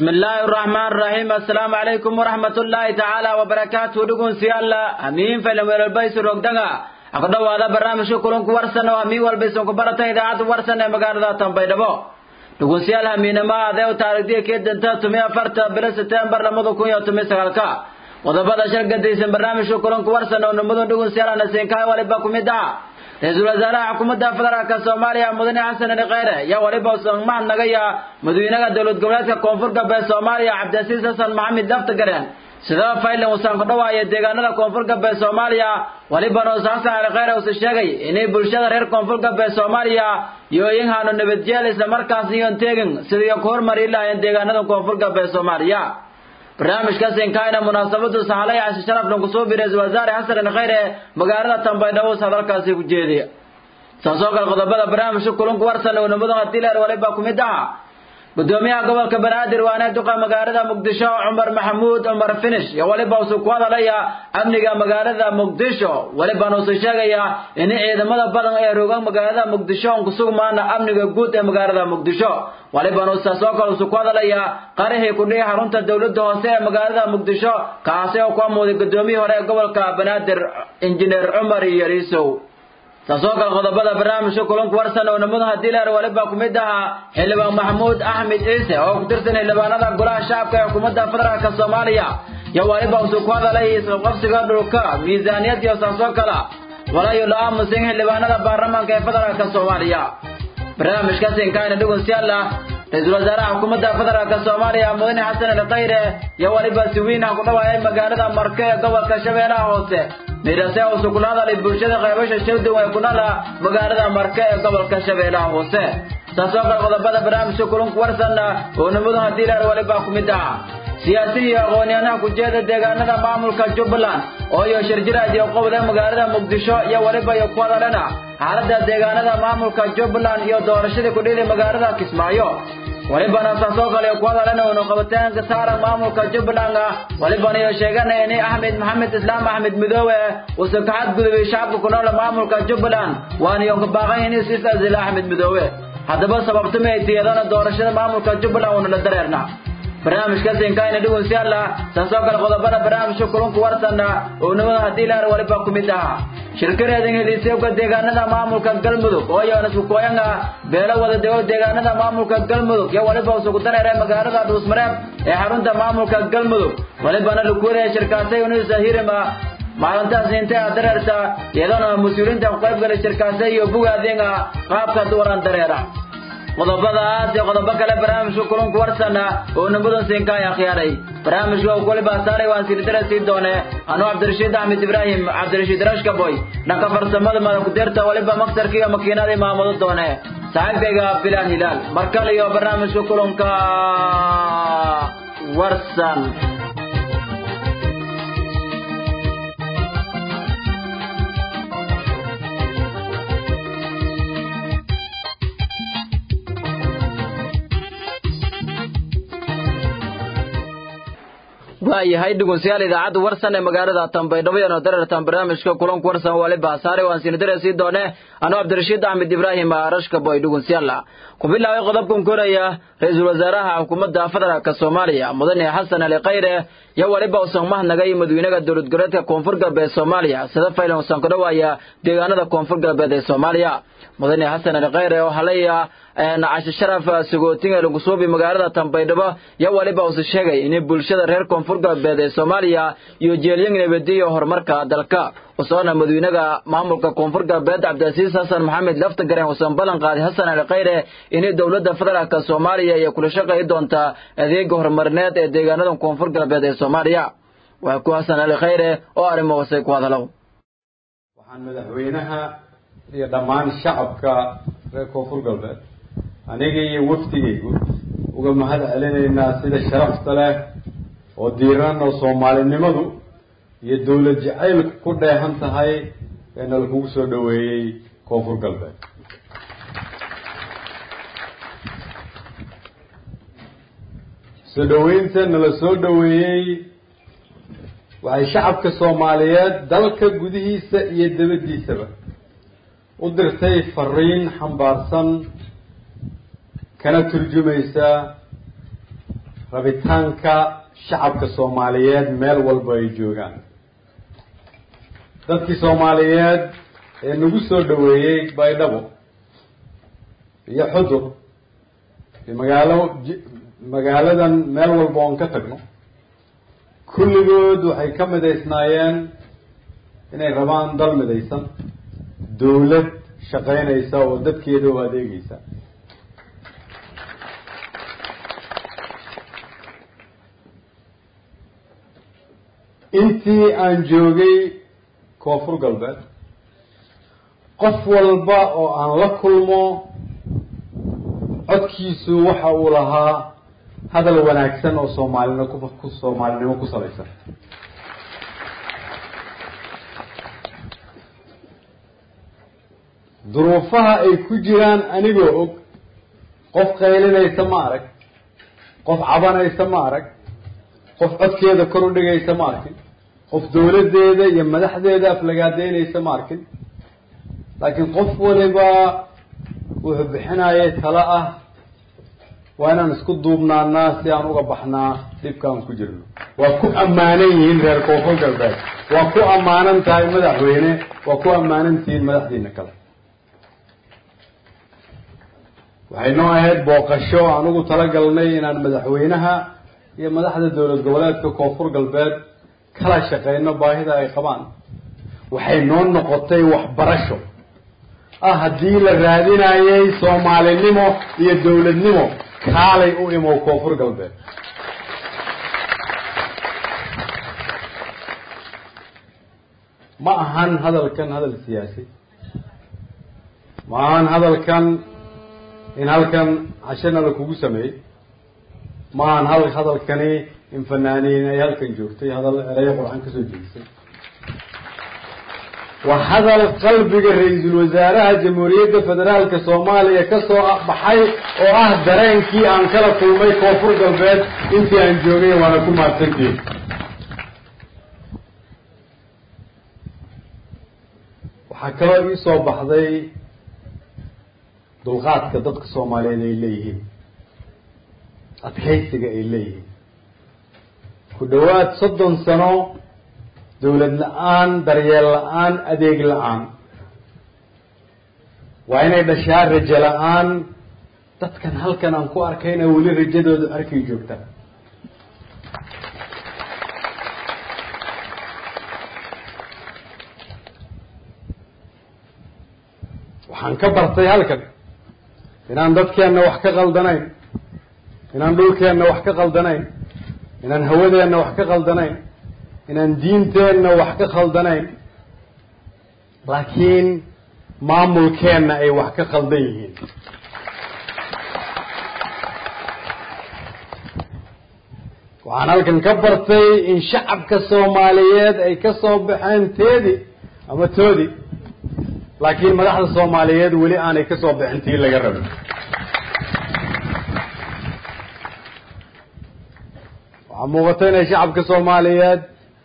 بسم الله الرحمن الرحيم السلام عليكم ورحمة الله تعالى وبركاته دقون سيالا أمين فلم البيس روكدغا أقدر هذا برنامج كلهم كورسنا وأمين والبيس كبرتا إذاعة ورسنا مقارنة تنبيدبو دقون سيالا أمين ما هذا وتاريخ كيد انت تمي أفرت بلا سبتمبر لما كون يوتمي سغالكا qodobada shargadaysan barnaamijka kulanku warsan oo nimadan dhugun siyaala nasenkaay waliba ku mid ah ra-iisul wasaaraha xukuumadda federaalka soomaaliya mudane xasan ali kheyre yaa waliba mahad nagaya madaxweynaha dowlad goboleedka koonfur galbeed soomaaliya cabdilcasiis xasan maxamed daftagaren sidaba faylan wasaan ku dhawaaya deegaanada koonfur galbeed soomaaliya walibana use xasan ali kheyre use sheegay inay bulshada reer koonfur galbeed soomaaliya yooyin haano nabadjeel isla markaas iyoon teegin sidii ku hormari lahayn deegaanada koonfur galbeed soomaaliya barnaamijkaas inkaayna munaasabadu sahalay cashe sharafna kusoo bi ra-isul wasaare xasan ali kheyre magaalada tambaydhabo hadalkaasi ku jeediya saasoo kale qodobada barnaamijka kulanku warsan oo nimadan hadiileer waliba ku mid ah gudoomiyaha gobolka banaadir waana duqa magaalada muqdisho cumar maxamuud cumar finish iyo waliba usuu ku hadalaya amniga magaalada muqdisho walibana usuu sheegaya in ciidamada badan ee rogan magaalada muqdisho on kusugmaana amniga guud ee magaalada muqdisho walibana usaasoo kale usuu ku hadalaya qarihii ku dhihi xarunta dowladda hoose ee magaalada muqdisho kaasi oo ku amooday gudoomiyii hore ee gobolka banaadir injineer cumar yariisow taasoo kale qodobada barnaamijka kulanku warsan oo nimadu haddii leer waliba ku mid ahaa xildhibaan maxamuud axmed ciise oo ku tirsan xildhibaanada golaha shacabka ee xukuumadda federaalka soomaaliya iyo waliba usuu ku hadalay isqabqabsiga dhulka miisaaniyad iyo saasoo kale walayo la aamusin xildhibaanada baarlamaanka ee federaalka soomaaliya barnaamijkaas inkaayna dhugun siyaala ra-iisul wasaaraha xukuumadda federaalka soomaaliya mudane xasan ali khayre iyo waliba si weyn ah ku dhawaayay magaalada marke ee gobolka shabeellaha hoose midhase usu kula hadalay bulshada qaybasha shawdow ee ku nala magaalada marke ee gobolka shabeellaha hoose saasoo kale qodobada barnaamijka kulanku warsanna oo nimadu haddii leer waliba ku mid ah siyaasi iyo aqoon-yahanaha kujeeda deegaanada maamulka jubbaland oo iyo shirjiraad iyo qobol ee magaalada muqdisho iyo waliba iyo ku hadalena xaaladda deegaanada maamulka jubbaland iyo doorashadii kudhili magaalada kismaayo walibana saasoo kale ku hadalena unu qabitaanka saaran maamulka jubbaland walibana iyo sheegana inay axmed maxamed islaam axmed midoobe uuse ka xadgudubay shacabka ku nool maamulka jubbaland waana iyo kabaaqan inay siis asila axmed midoobe haddaba sababtuma ay tiyadana doorashada maamulka jubbaland uuna la dareerna barnaamijkaas inkaayna dhugun siyaala saasoo kale qodobada barnaamijka kulunku warsanna oo nimada haddii leer waliba ku mid ahaa shirkareedan heliiseebka deegaanada maamulka galmudug oo yoona iskukoyanga beelo wada dego deegaanada maamulka galmudug iyo waliba usugu dareere magaalada dhuusmareeb ee xarunta maamulka galmudug walibana lakuwadaya shirkaasay unisa hirima maalintaas intay a dareerta iyadana mas-uuliyiinta ku qayb galay shirkaasay iyo bugaadinga qaabka duwaran dareera qodobadaas iyo qodobo kale barnaamijka kulanku warsana oo nimadan siinkaay akhyaaray barnaamijka uu kulibaa saaray waan siridara sii doone anuu cabdirashiid axmed ibraahim cabdirashiid rashkaboy dhanka farsamada madakudeerta waliba maksarka iyo makiinada imaamado doone saaxiibkayga bilaan hilaal mar kale iyo barnaamijka kulanka warsan waayahay dhegeystayaal idaacadda warsan ee magaalada Tanbaydhabo iyo darartan barnaamijka kulanka warsan waliba saaray waan siin dareysii doone anoo Cabdirashiid Axmed Ibraahim Arashka boy dhegeystayaal ku bilaabay qodobkan koraya ra'iisul wasaaraha xukuumadda federaalka Soomaaliya mudane Xasan Ali Khayre iyo waliba usan mahnagay madaxweynaha dowlad goboleedka Koonfur Galbeed Soomaaliya sida faylan usan ku dhawaaya deegaanada Koonfur Galbeed ee Soomaaliya mudane Xasan Ali Khayre oo halaya cashe sharaf sagootinga lagu suubi magaalada Tanbaydhabo iyo waliba uu sheegay in bulshada reer Koonfur Galbeed ee Soomaaliya iyo jeeliyada nabadiyo horumarka dalka usoona madaxweynaha maamulka Koonfur Galbeed Cabdilcasiis Xasan Maxamed lafta gareen usan ballan qaaday Xasan Ali Khayre in dowladda federaalka Soomaaliya ay kula shaqeyn doonta adeega horumarineed ee deegaanada Koonfur Galbeed ee Soomaaliya waa ku Xasan Ali Khayre oo arrimo wasay ku hadalo waxaan madaxweynaha iyo dhammaan shacabka reer Koonfur Galbeed aniga iyo wafdigaygu uga mahad celinaynaa sida sharafta leh oo diiran oo soomaalinimadu iyo dowlad jacaylku ku dheehan tahay ee nala kugu soo dhoweeyey koonfur galbeed soo dhoweynta nala soo dhoweeyey waxay shacabka soomaaliyeed dalka gudihiisa iyo dabaddiisaba u dirtay fariin xambaarsan kana turjumaysa rabitaanka shacabka soomaaliyeed meel walba ay joogaan dadkii soomaaliyeed ee nagu soo dhaweeyey baydhabo iyo xudur iyo magaalo magaaladan meel walba oon ka tagno kulligood waxay ka midaysnaayeen inay rabaan dal midaysan dawlad shaqaynaysa oo dadkeeda u adeegeysa intii aan joogay koonfur galbeed qof walba oo aan la kulmo codkiisu waxa uu lahaa hadal wanaagsan oo soomaalino ku soomaalinimo ku salaysan duruufaha ay ku jiraan anigoo og qof qaylinaysa ma arag qof cabanaysa ma arag qof codkeeda kor u dhigaysa ma arkin qof dawladdeeda iyo madaxdeeda aflagaadeynaysa ma arkin laakiin qof waliba wuxuu bixinayay talo ah waa inaan isku duubnaanaa si aan uga baxnaa dhibkaan ku jirno waa ku ammaanan yihiin reer koonfur galbeed waa ku ammaanan tahay madaxweyne waa ku ammaanan tihiin madaxdiina kale waxay noo ahayd booqasho aan ugu talagalnay inaan madaxweynaha iyo madaxda dowlad goboleedka koonfur galbeed kala shaqeyno baahida ay qabaan waxay noo noqotay waxbarasho ah haddii la raadinayay soomaalinimo iyo dawladnimo kaalay u imow koonfur galbeed ma ahan hadalkan hadal siyaasi ma ahan hadalkan in halkan cashana la kugu sameeyey ma ahan hal hadalkani in fanaaniin ay halkan joogtay hadal erayo qurxan kasoo jeedisay waa hadal qalbiga ra-iisul wasaaraha jamhuuriyadda federaalka soomaaliya kasoo baxay oo ah dareenkii aan kala kulmay koonfur galbeed intii aan joogay waana ku mahadsantihin waxaa kaloo ii soo baxday dulqaadka dadka soomaaliyeed ay leeyihiin adkaysiga ay leeyihiin ku dhawaad soddon sano dawlad la-aan daryeel la-aan adeeg la-aan waa inay dhashaa rajo la-aan dadkan halkan aan ku arkayna weli rajadooda arkay joogta waxaan ka bartay halkan inaan dadkeenna wax ka qaldanayn inaan dhulkeenna wax ka qaldanayn inaan hawadeenna wax ka qaldanayn inaan diinteenna wax ka khaldanayn laakiin maamulkeenna ay wax ka khaldan yihiin waxaan halkan ka bartay in shacabka soomaaliyeed ay ka soo baxeen teedi ama toodi laakiin madaxda soomaaliyeed weli aanay ka soo bixin tii laga rabin waxaa muuqata inay shacabka soomaaliyeed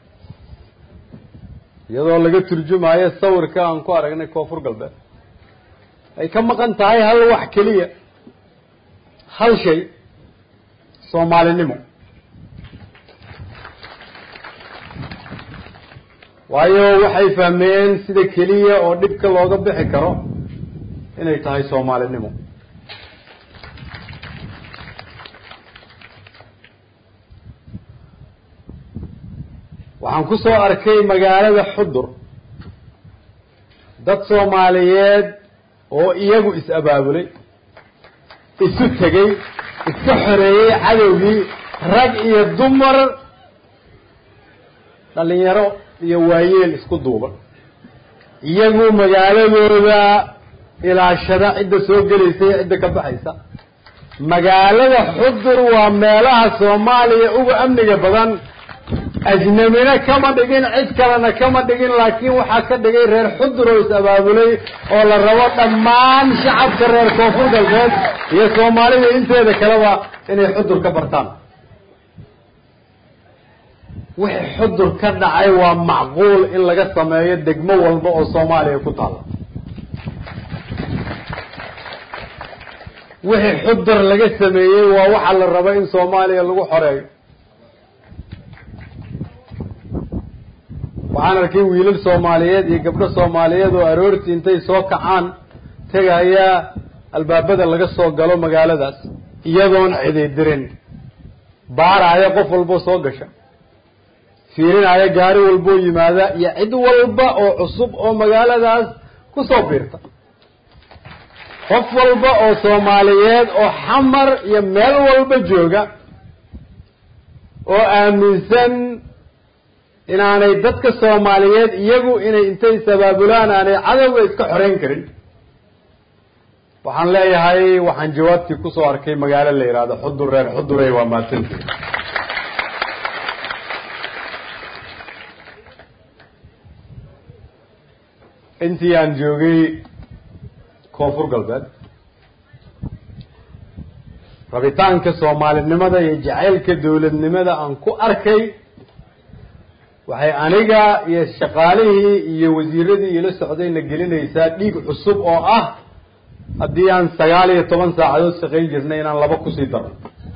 iyadoo laga turjumayo sawirka aan ku aragnay koonfur galbeed ay ka maqan tahay hal wax keliya hal shay soomaalinimo waayo waxay fahmeen sida keliya oo dhibka looga bixi karo inay tahay soomaalinimo waxaan ku soo arkay magaalada xudur dad soomaaliyeed oo iyagu is-abaabulay isu tegey iska xoreeyey cadowgii rag iyo dumar dhalinyaro iyo waayeel isku duuban iyagu magaaladooda ilaashada cidda soo gelaysa iyo cidda ka baxaysa magaalada xudur waa meelaha soomaaliya uga amniga badan ajnamina kama dhigin cid kalena kama dhigin laakiin waxaa ka dhigay reer xudur oo is-abaabulay oo la rabo dhammaan shacabka reer koonfur galbeed iyo soomaalida inteeda kaleba inay xudur ka bartaan wixii xudur ka dhacay waa macquul in laga sameeyo degmo walba oo soomaaliya ku taalla wixii xudar laga sameeyey waa waxa la raba in soomaaliya lagu xoreeyo waxaan arkay wiilal soomaaliyeed iyo gabdho soomaaliyeed oo aroortii intay soo kacaan tegaya albaabada laga soo galo magaaladaas iyadoon cididirin baaraya qof walboo soo gasha fiirinaya gaari walboo yimaada iyo cid walba oo cusub oo magaaladaas ku soo biirta qof walba oo soomaaliyeed oo xamar iyo meel walba jooga oo aaminsan inaanay dadka soomaaliyeed iyagu inay intay sabaabulaan aanay cadowga iska xoreyn karin waxaan leeyahay waxaan jawaabtii kusoo arkay magaalo la yidhaahdo xudur reer xudurey waa maatanti intii aan joogay koonfur galbeed rabitaanka soomaalinimada iyo jacaylka dawladnimada aan ku arkay waxay aniga iyo shaqaalihii iyo wasiiradii ila socdayna gelinaysaa dhiig cusub oo ah haddii aan sagaal iyo toban saacadood shaqayn jirnay inaan laba kusii darno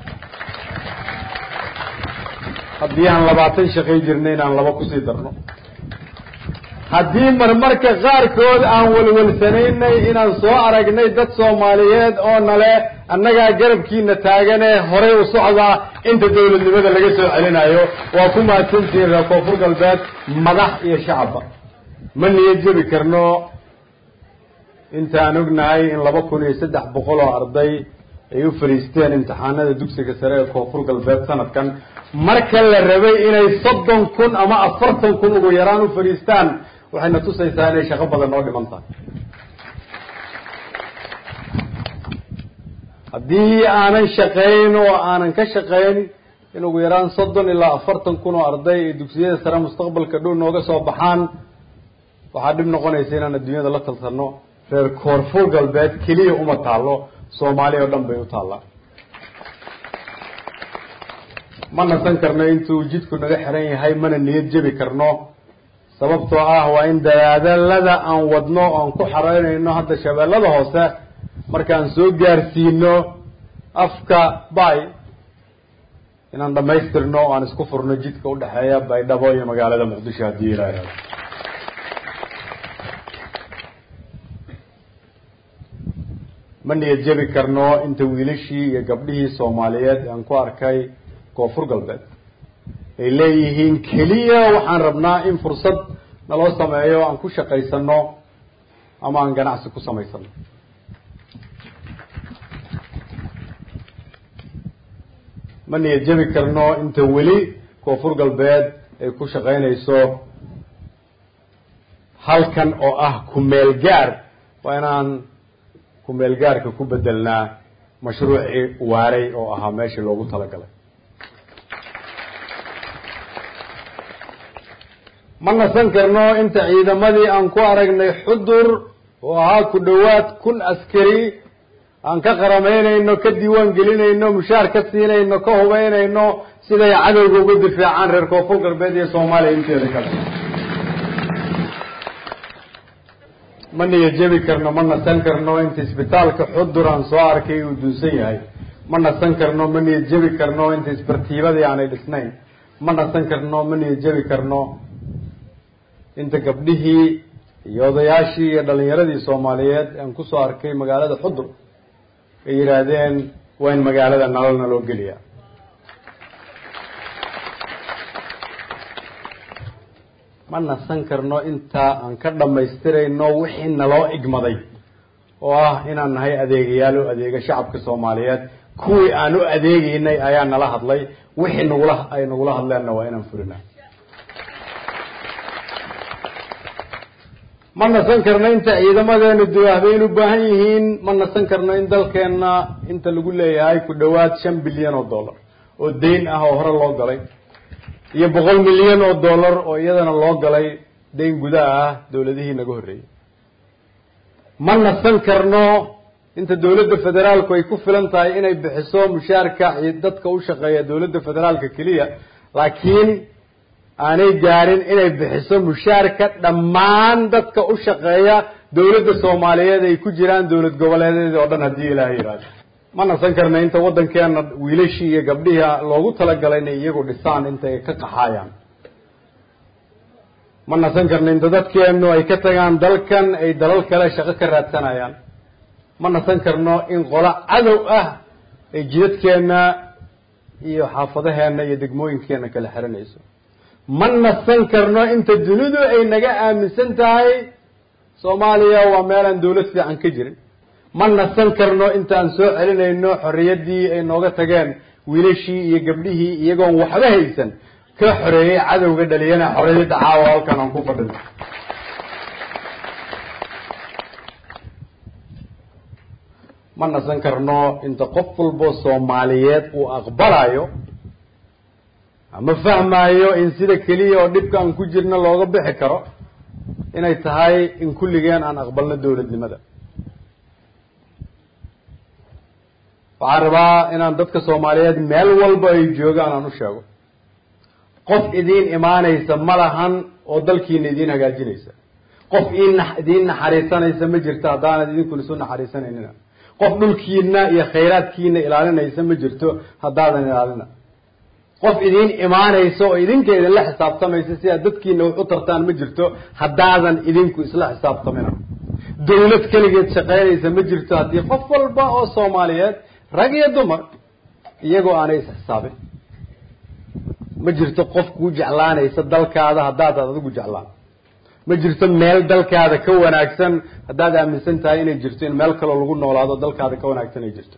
haddii aan labaatan shaqayn jirnay inaan laba kusii darno haddii marmarka qaarkood aan welwelsanaynay inaan soo aragnay dad soomaaliyeed oo nale annagaa garabkiina taaganee horay u socdaa inta dawladnimada laga soo celinayo waa ku mahadsantihiin reer koonfur galbeed madax iyo shacabba ma niyad jebi karno intaan ognahay in laba kun iyo saddex boqol oo arday ay u fadhiisteen imtixaanada dugsiga sare ee koonfur galbeed sanadkan marka la rabay inay soddon kun ama afartan kun ugu yaraan u fadhiistaan waxayna tusaysaa inay shaqo badan noo dhiman tahay haddii aanan shaqayn oo aanan ka shaqayn in ugu yaraan soddon ilaa afartan kun oo arday ay dugsiyada sare mustaqbalka dhow nooga soo baxaan waxaa dhib noqonaysa inaan adduunyada la talsano reer koonfur galbeed keliya uma taallo soomaaliya oo dhan bay u taallaa ma nasan karno intuu jidku naga xiran yahay mana niyad jebi karno sababtoo ah waa in dadaadalada aan wadno oan ku xaraynayno hadda shabeellada hoose markaan soo gaarsiino afka bay inaan dhamaystirno o aan isku furno jidka udhexeeya baydhabo iyo magaalada muqdisho haddii ilaahay ma niyad jebi karno inta wiilashii iyo gabdhihii soomaaliyeed aan ku arkay koonfur galbeed ay leeyihiin keliya waxaan rabnaa in fursad naloo sameeyo aan ku shaqaysano ama aan ganacsi ku samaysano ma niyad jebi karno inta weli koonfur galbeed ay ku shaqaynayso halkan oo ah kumeel gaar waa inaan kumeel gaarka ku bedelnaa mashruucii waaray oo ahaa meeshii loogu talagalay ma nasan karno inta ciidamadii aan ku aragnay xudur oo ahaa ku dhowaad kun askari aan ka qaramaynayno ka diiwaan gelinayno mushaar ka siinayno ka hubeynayno siday cadowga uga difaacaan reer koonfur galbeed iyo soomaaliya inteeda kale ma niyad jebi karno ma nasan karno inta isbitaalka xudur aan soo arkay uu duunsan yahay ma nasan karno ma niyad jebi karno inta isbartiibadii aanay dhisnayn ma nasan karno ma niyad jebi karno inta gabdhihii iyo odayaashii iyo dhalinyaradii soomaaliyeed aan kusoo arkay magaalada xudur ay yidhaahdeen waa in magaalada nalolna loo geliyaa ma nasan karno inta aan ka dhammaystirayno wixii naloo igmaday oo ah inaan nahay adeegayaal u adeega shacabka soomaaliyeed kuwii aan u adeegeynay ayaa nala hadlay wixii nagula ay nagula hadleenna waa inaan fulinaa ma nasan karno inta ciidamadeenu duwaahbayn u baahan yihiin ma nasan karno in dalkeenna inta lagu leeyahay ku dhowaad shan bilyan oo dollar oo dayn ah oo hore loo galay iyo boqol milyan oo dollar oo iyadana loo galay dayn gudaha ah dawladihii naga horreeyey ma nasan karno inta dawladda federaalku ay ku filan tahay inay bixiso mushaarka dadka u shaqeeya dawladda federaalka keliya laakiin aanay gaarin inay bixiso mushaarka dhammaan dadka u shaqeeya dawladda soomaaliyeed ay ku jiraan dawlad goboleedeeda oo dhan haddii ilaahay yidhaahdo ma nasan karna inta waddankeena wiilashii iyo gabdhihii loogu talagalay inay iyagu dhisaan intay ka qaxaayaan ma nasan karna inta dadkeenu ay ka tagaan dalkan ay dalal kale shaqo ka raadsanayaan ma nasan karno in qolo cadow ah ay jidadkeena iyo xaafadaheena iyo degmooyinkeena kala xiranayso ma nasan karno inta dunidu ay naga aaminsan tahay soomaaliya waa meelaan dawlad fiican ka jirin ma nasan karno intaan soo celinayno xorriyaddii ay nooga tageen wiilashii iyo gabdhihii iyagoon waxba haysan ka xoreeyey cadowga dhaliyana xorriyadda caawa halkan aan ku fadhino ma nasan karno inta qof walbo soomaaliyeed uu aqbalayo ama fahmaayo in sida keliya oo dhibka aan ku jirna looga bixi karo inay tahay in kulligeen aan aqbalno dawladnimada waxaan rabaa inaan dadka soomaaliyeed meel walba ay joogaan aan u sheego qof idiin imaanaysa ma lahan oo dalkiina idiin hagaajinaysa qof in idiin naxariisanaysa ma jirto haddaanad idinkuna isu naxariisanaynina qof dhulkiina iyo khayraadkiina ilaalinaysa ma jirto haddaadan ilaalina qof idiin imaanaysa oo idinka idinla xisaabtamaysa si aad dadkiina wax u tartaan ma jirto haddaadan idinku isla xisaabtamina dawlad keligeed shaqaynaysa ma jirto haddii qof walba oo soomaaliyeed rag iyo dumar iyagoo aanay isxisaabin ma jirto qof kuu jeclaanaysa dalkaada haddaadaad adigu jeclaan ma jirto meel dalkaada ka wanaagsan haddaad aaminsan tahay inay jirto in meel kaloo lagu noolaado dalkaada ka wanaagsan ay jirto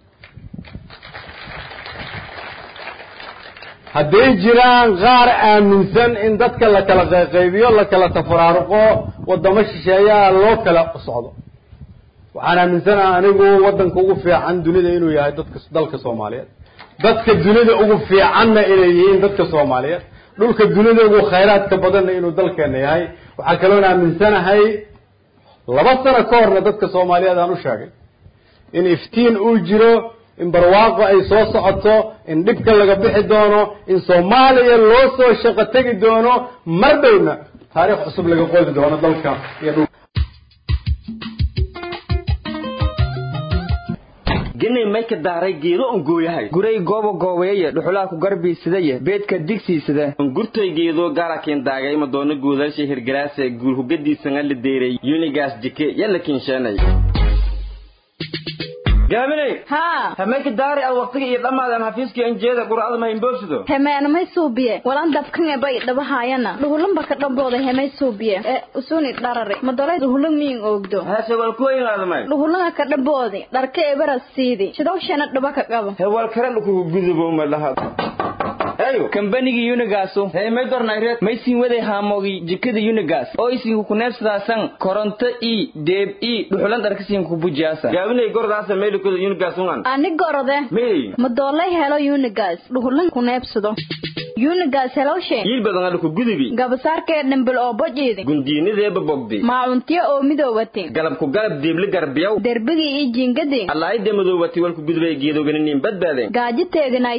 hadday jiraan qaar aaminsan in dadka la kala qayqaybiyo la kala tafaraaruqo waddamo shisheeyaa loo kala socdo waxaan aaminsanaha anigu waddanka ugu fiican dunida inuu yahay dadka dalka soomaaliyeed dadka dunida ugu fiicanna inay yihiin dadka soomaaliyeed dhulka dunida ugu khayraadka badanna inuu dalkeena yahay waxaa kaloon aaminsanahay laba sano ka horna dadka soomaaliyeed aan u sheegay in iftiin uu jiro in barwaaqo ay soo socoto in dhibka laga bixi doono in soomaaliya loo soo shaqo tegi doono mar dhowna taariikh cusub laga qodi doono dalka iyo dhul genay may ka daaray geedo on gooyahay guray goobo goobeeye dhuxulaa ku garbiisadaye beedka digsiisada gurtay geedo gaarakiin daagay madoono guudalsha hirgalaase guul hugadiisanga la deeray yunigaas jike yalla kiinsheenay gaaminay haa hamayka daari ad waqtiga iyo dhammaadan xafiiskii anjeeda qur'ada ma imboobsido hemeenamay suubiye walan dabkange bay dhabahaayana dhuhulanba ka dhambooda hemay suubiye ee usuni dharari madolay dhuhulan miyin oogdo hase wal kuwayngaadamay dhuhulanga ka dhamboodi dharka ebara siidi shidowshana dhaba ka qabo hewal kare dhukugu gudubo ma laha ayo kambanigii unigaasu hey may dornayreed may siin waday haamoogii jikada unigas oo isiinku kuneebsadaasan koronto i deeb i dhuxulan dharkasiinku kubujiyaasa gaabinay gordaasa meelikoda yunigasungan ani gorode mey madoolay helo unigas dhuhulan ku neebsado unigas helowshe yiil badan adhuku gudubi gabasaarkee dhimbil oo bojiidi gundiinideeba bogdi maacuntiyo oo midoowati galabku galab diibli garbiyaw derbigii iyo jiingadii allaayda madoowati walku gudubay geedoganiniin badbaadeen gaaji teeginayd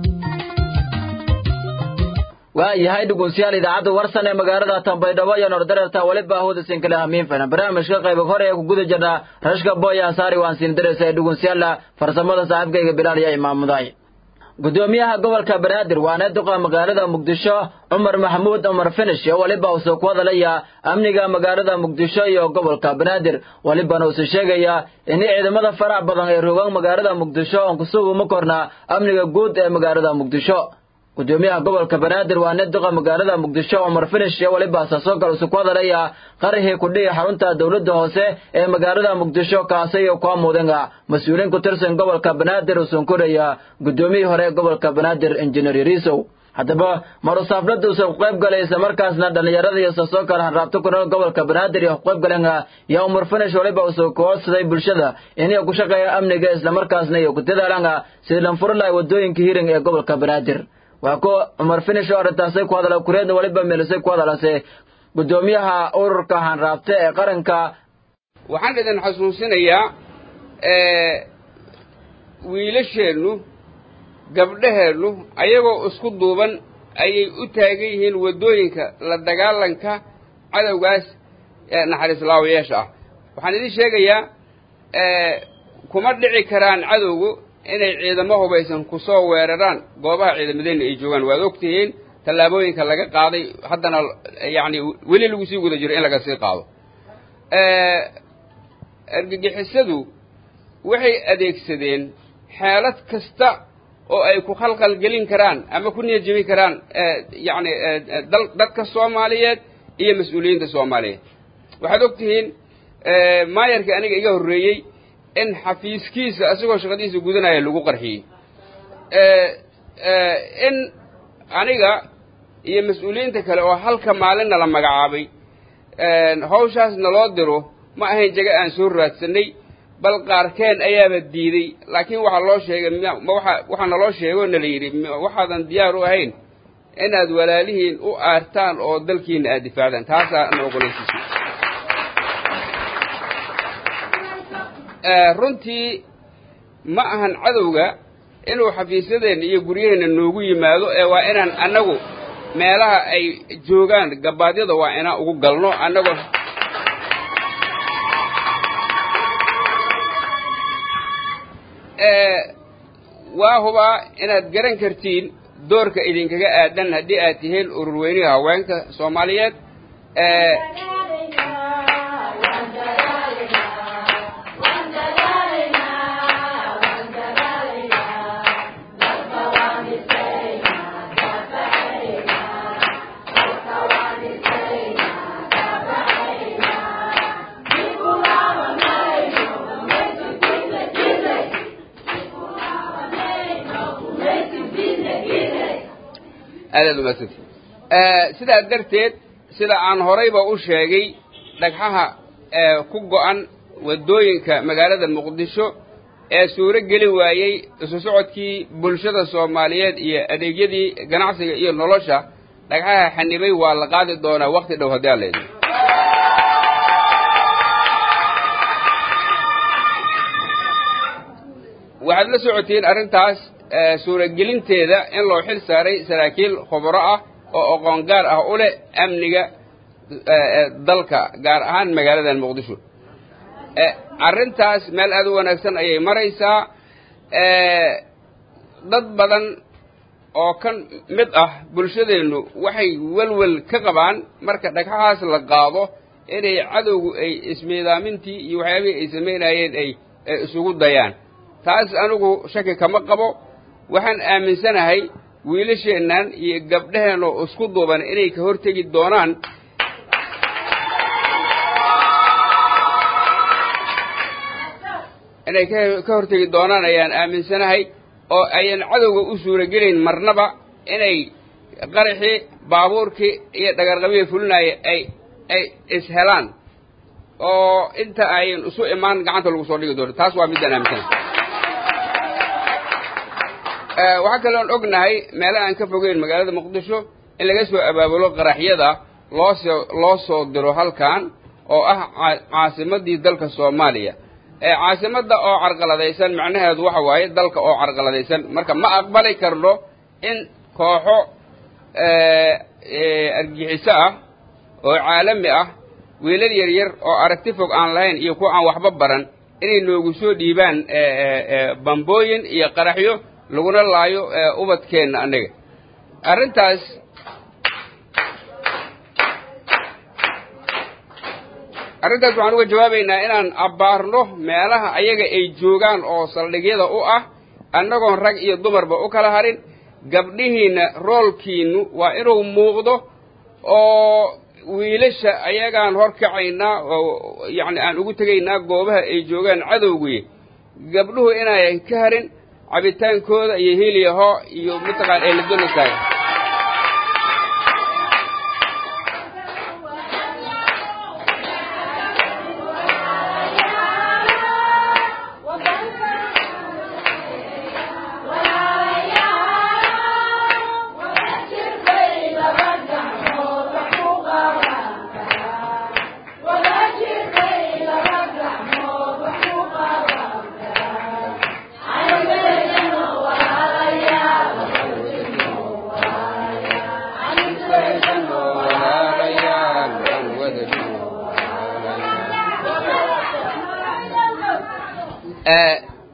waayahay dhegeystayaal idaacadda warsan ee magaalada Tanbaydhabo iyo Nordareerta waliba hawada sinkala hamiin fana barnaamijka qayb hore ee ku guda jirna rashka boya saari waan siin dareysay dhegeystayaal farsamada saaxiibkayga Bilaal iyo Imaam Muday gudoomiyaha gobolka Banaadir waana duqa magaalada Muqdisho Umar Maxamuud Umar Finish oo waliba uu soo wadalaya amniga magaalada Muqdisho iyo gobolka Banaadir waliba uu soo sheegaya in ciidamada farac badan ay rogaan magaalada Muqdisho oo ku sugu korna amniga guud ee magaalada Muqdisho gudoomiyaha gobolka banaadir waa nin duqa magaalada muqdisho cumar finish iyo weliba asaasoo kale isu ku hadalaya qarihii kudhihi xarunta dowladda hoose ee magaalada muqdisho kaasi iyo kuwa muudanga mas-uuliin ku tirsan gobolka banaadir usan koraya gudoomiyihii hore ee gobolka banaadir injineer yariisow haddaba marusaaflada usan ku qayb galay isla markaasna dhallinyarada iyo asaasoo kale hanraabto ku nool gobolka banaadir iyo ku qayb galenga yaa umar finish weliba usoo koodsaday bulshada inay ku shaqeeya amniga islamarkaasna iyo ku dadaalanga sidii lanfuri lahay wadooyinka hiring ee gobolka banaadir waa ko cumar finish oo arrintaasay ku hadala kureedna weliba meelisay ku hadalase gudoomiyaha ururka hanraabte ee qaranka waxaan idin xasuusinayaa wiilasheennu gabdhaheennu ayagoo isku duuban ayay u taagan yihiin waddooyinka la dagaalanka cadowgaas ee naxariislaawayaasha ah waxaan idin sheegayaa kuma dhici karaan cadowgu inay ciidamo hubaysan ku soo weeraraan goobaha ciidamadeenna ay joogaan waad og tihiin tallaabooyinka laga qaaday haddana yacni weli lagu sii guda jiro in laga sii qaado argagixisadu waxay adeegsadeen xeelad kasta oo ay ku khalkhal gelin karaan ama ku niyad jebin karaan yacni dal dadka soomaaliyeed iyo mas-uuliyiinta soomaaliyeed waxaad og tihiin maayarkii aniga iga horreeyey in xafiiskiisa isagoo shaqadiisa gudanaya lagu qarxiyey in aniga iyo mas-uuliyiinta kale oo halka maalinna la magacaabay hawshaas naloo diro ma ahayn jaga aan soo raadsanay bal qaarkeen ayaaba diiday laakiin waxaa loo sheegay ma waxa waxaa naloo sheegoo nala yidhi waxaadan diyaar u ahayn inaad walaalihiin u aartaan oo dalkiina aad difaacdaan taasaa na ogolaysiisay runtii ma ahan cadowga inuu xafiisyadeenna iyo guryaheenna noogu yimaado ee waa inaan annagu meelaha ay joogaan gabaadyada waa inaan ugu galno annagoo waa hubaa inaad garan kartiin doorka idinkaga aadan haddii aad tihiin ururweyniga haweenka soomaaliyeed aadaad umadsanta sidaa darteed sida aan horayba u sheegay dhagxaha ku go'an waddooyinka magaalada muqdisho ee suuro geli waayey isu socodkii bulshada soomaaliyeed iyo adeegyadii ganacsiga iyo nolosha dhagxaha xanibay waa la qaadi doonaa wakti dhow haddii alla idin waxaad la socotiin arrintaas suuragelinteeda in loo xil saaray saraakiil khubro ah oo aqoon gaar ah u leh amniga dalka gaar ahaan magaaladan muqdisho arrintaas meel aad u wanaagsan ayay maraysaa dad badan oo ka mid ah bulshadeennu waxay welwel ka qabaan marka dhagxahaas la qaado inay cadowgu ay ismiidaamintii iyo waxyaabihii ay samaynayeen ay isugu dayaan taas anigu shaki kama qabo waxaan aaminsanahay wiilasheennan iyo gabdhaheen oo isku duuban inay ka hortegi doonaan inay ka hortegi doonaan ayaan aaminsanahay oo ayan cadowga u suuragelayn marnaba inay qaraxii baabuurkii iyo dhagarqabihii fulinaya ay ay ishelaan oo inta ayan isu imaan gacanta lagu soo dhigi doono taas waa middaan aaminsanahay waxaa kaloon ognahay meela aan ka fogeyn magaalada muqdisho in laga soo abaabulo qaraxyada loosoo loo soo diro halkan oo ah caasimadii dalka soomaaliya caasimadda oo carqaladaysan macnaheedu waxa waaye dalka oo carqaladaysan marka ma aqbali karno in kooxo argixiso ah oo caalami ah wiilal yaryar oo aragti fog aan lahayn iyo kuwa aan waxba baran inay noogu soo dhiibaan bambooyin iyo qaraxyo laguna laayo ubadkeenna annaga arrintaas arrintaas waxaan uga jawaabaynaa inaan abbaarno meelaha ayaga ay joogaan oo saldhigyada u ah annagoon rag iyo dumarba u kala harin gabdhihiinna roolkiinnu waa inuu muuqdo oo wiilasha ayagaan hor kacaynaa oo yacni aan ugu tegaynaa goobaha ay joogaan cadowgii gabdhuhu inaayan ka harin cabitaankooda iyo hiliyaho iyo mataqaan ay la doonaysaay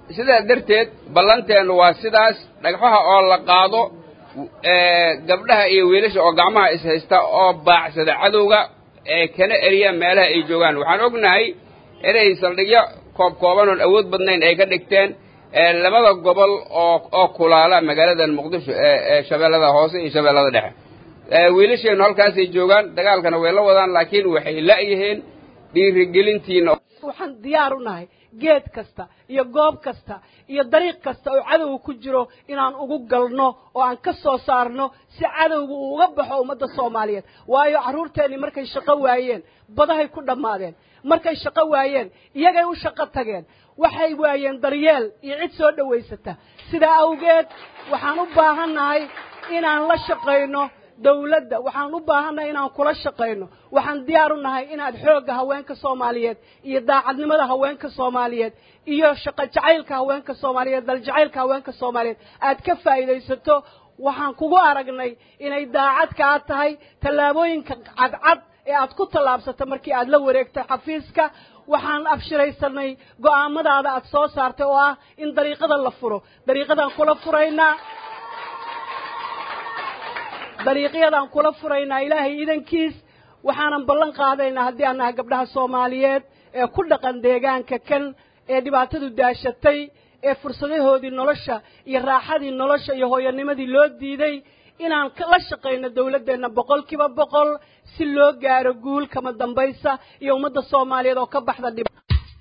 sidaa darteed ballanteennu waa sidaas dhagxaha oo la qaado gabdhaha iyo wiilasha oo gacmaha ishaysta oo baacsada cadowga ee kana eriya meelaha ay joogaan waxaan ognahay inay saldhigyo koob kooban oon awood badnayn ay ka dhigteen labada gobol oo oo kulaala magaaladan muqdisho ee shabeellada hoose iyo shabeellada dhexe wiilasheennu halkaasay joogaan dagaalkana way la wadaan laakiin waxay la'yihiin dhiirigelintiina waxaan diyaar u nahay geed kasta iyo goob kasta iyo dariiq kasta oo cadowga ku jiro inaan ugu galno oo aan ka soo saarno si cadowga uu uga baxo ummadda soomaaliyeed waayo carruurteennii markay shaqo waayeen badahay ku dhammaadeen markay shaqo waayeen iyagay u shaqo tageen waxay waayeen daryeel iyo cid soo dhowaysata sidaa awgeed waxaan u baahannahay inaan la shaqayno dawladda waxaan u baahannahay inaan kula shaqayno waxaan diyaar u nahay inaad xoogga haweenka soomaaliyeed iyo daacadnimada haweenka soomaaliyeed iyo shaqo jacaylka haweenka soomaaliyeed daljacaylka haweenka soomaaliyeed aad ka faa'iidaysato waxaan kugu aragnay inay daacad kaa tahay tallaabooyinka cadcad ee aad ku tallaabsato markii aad la wareegtay xafiiska waxaan abshiraysanay go'aamadaada aad soo saartay oo ah in dariiqada la furo dariiqadaan kula furaynaa dariiqyadaan kula furaynaa ilaahay idankiis waxaanan ballan qaadaynaa haddii aan nahay gabdhaha soomaaliyeed ee ku dhaqan deegaanka kan ee dhibaatadu daashatay ee fursadahoodii nolosha iyo raaxadii nolosha iyo hooyanimadii loo diiday inaan la shaqayno dawladdeenna boqol kiiba boqol si loo gaaro guul kama dambaysa iyo ummadda soomaaliyeed oo ka baxda dhib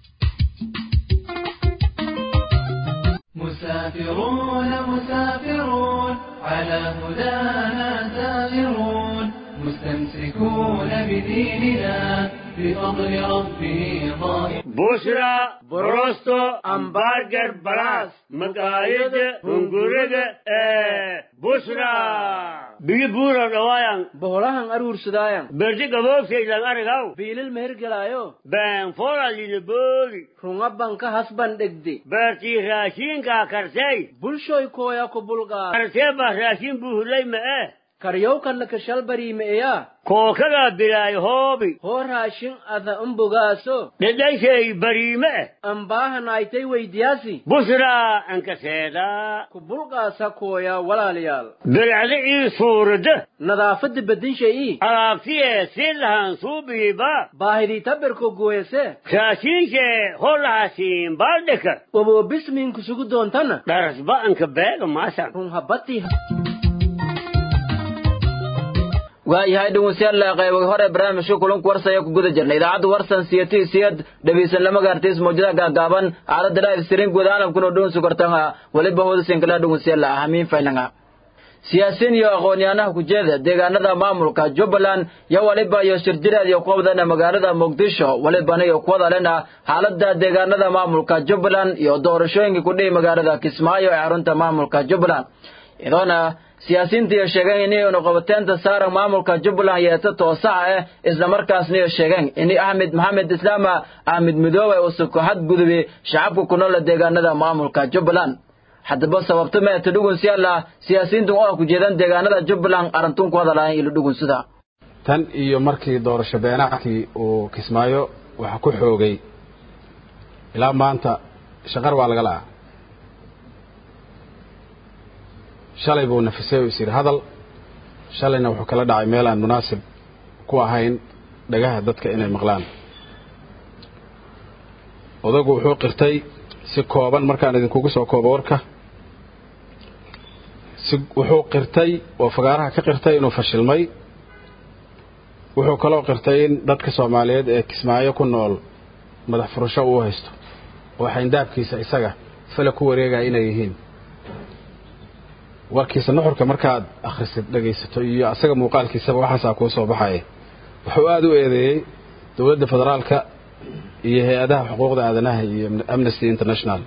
مسافرون مسافرون على هدانا سائرون مستمسكون بديننا بفضل ربه ظاهر بشرى بروستو امبارجر براس مقايد هنغورد بشرى بيجي بورا روايان boholahan aruursadaayan برجي قبوكسي لغارغاو biilil mehergelaayo بان فورا لنبولي runga banka hasban dhegde برتي راشين كا كرسي bulshoy kooya ku bulqaa كرسي با راشين بوهلي ما karyowkanna kashalbariimeeya كوكا بلاي هوبي hoo raashin ada umbogaaso لديشي بريمة ambaahanaaytay weydiyaasi بشرى انك سيدا ku bulqaasa kooya walaalayaal بالعدعي صورده nadaafadda bedinshayii alaabtiye si lahan suubiiba baahidii tabirko gooyase raashiinke holahaasiin baaldhika waboo bismiinku sugu doontana dharasba'anka beega maasan run habati waayahay dhegeystayaal qaybo hore barnaamijka kulanku warsaya ku guda jirnay idaacadda warsan siyati siyad dhegeysan lama gaartays mawjadaha gaagaaban aalada live stream guud caalamkuna dhown sugartanga waliba hoodasin kala dhegeystayaal ahamiin faylanga siyaasiyiin iyo aqoon-yahanaha kujeeda deegaanada maamulka jubbaland yo waliba iyo shirjireed iyo kuwabadana magaalada muqdisho walibana iyo kuwadalena xaalada deegaanada maamulka jubbaland iyo doorashooyinka kudhihi magaalada kismaayo ee xarunta maamulka jubbaland iyadoona siyaasiyiinta iyo sheegeen inay unuqabateenta saaran maamulka jubbaland yeeta toosaha ah islamarkaasna iyo sheegeen in axmed maxamed islaama axmed midoobe uu suko xadgudube shacabka ku nool deegaanada maamulka jubbaland haddaba sababta meeta dhugunsiyaala siyaasiyiintu oo ku jeedan deegaanada jubbaland arintun ku hadalayan ilo dhugunsida tan iyo markii doorasho beenackii uu kismaayo waxa ku xoogay ilaa maanta shaqar waa laga la'aa shalay buu nafisay oo is yidhi hadal shalayna wuxuu kala dhacay meel aan munaasib ku ahayn dhagaha dadka inay maqlaan odagu wuxuu qirtay si kooban markaan idinkugu soo koobo warka si wuxuu qirtay oo fagaaraha ka qirtay inuu fashilmay wuxuu kaloo qirtay in dadka soomaaliyeed ee kismaayo ku nool madax furasho uu haysto oo xayndaabkiisa isaga fale ku wareegaya inay yihiin warkiisa nuxurka markaad akhrisid dhegaysato iyo asaga muuqaalkiisaba waxaasaa kuu soo baxaya wuxuu aada u eedeeyey dowladda federaalka iyo hay-adaha xuquuqda aadanaha iyo amnesty international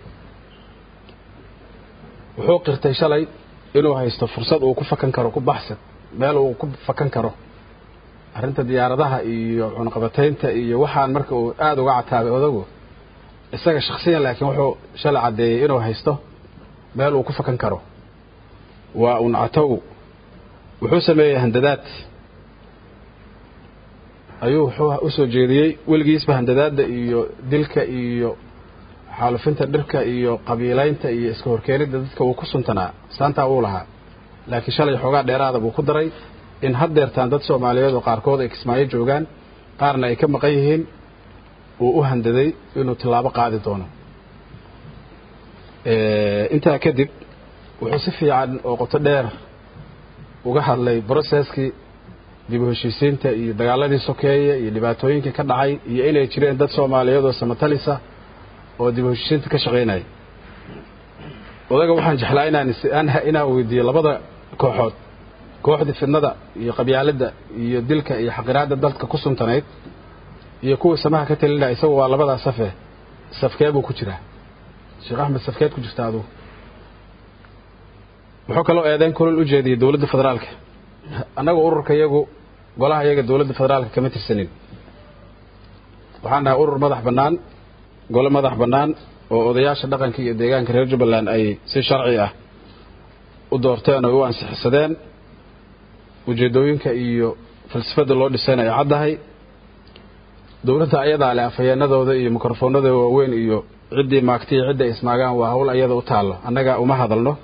wuxuu qirtay shalay inuu haysto fursad uu ku fakan karo ku baxsan meel uu ku fakan karo arrinta diyaaradaha iyo cunaqabataynta iyo waxaan marka uu aada uga cataabay odagu isaga shaksiyan laakiin wuxuu shalay caddeeyey inuu haysto meel uu ku fakan karo waa un catow wuxuu sameeyey handadaad ayuu wuxuu usoo jeediyey weligiisba handadaadda iyo dilka iyo xaalufinta dhirka iyo qabiilaynta iyo iska horkeenidda dadka uu ku suntanaa saantaa uu lahaa laakiin shalay xoogaa dheeraada buu ku daray in haddeertaan dad soomaaliyeed oo qaarkood ay kismaayo joogaan qaarna ay ka maqan yihiin uu u handaday inuu tillaabo qaadi doono intaa kadib wuxuu si fiican oo qoto dheer uga hadlay broceskii dib u heshiisiinta iyo dagaaladii sokeeye iyo dhibaatooyinkii ka dhacay iyo inay jireen dad soomaaliyeed oo samatalisa oo dib u heshiisiinta ka shaqaynaya odaga waxaan jeclaa inaan inaan weydiiyo labada kooxood kooxdii fidnada iyo qabyaaladda iyo dilka iyo xaqiraadda dalka ku suntanayd iyo kuwa samaha ka talinaya isagu waa labadaa safe safkee buu ku jiraa sheekh axmed safkeed ku jirta adugu wuxuu kaloo eedeyn kulol u jeediyey dowladda federaalka annaga ururka iyagu golaha iyaga dowladda federaalka kama tirsanin waxaan nahay urur madax bannaan gole madax bannaan oo odayaasha dhaqanka iyo deegaanka reer jubbaland ay si sharci ah u doorteen oo u ansixisadeen ujeeddooyinka iyo falsafadda loo dhisayna ay caddahay dowladda ayadaa leh afhayeenadooda iyo mikrofoonadooda waaweyn iyo ciddii maagti iyo cidda ismaagaan waa hawl ayada u taallo annaga uma hadalno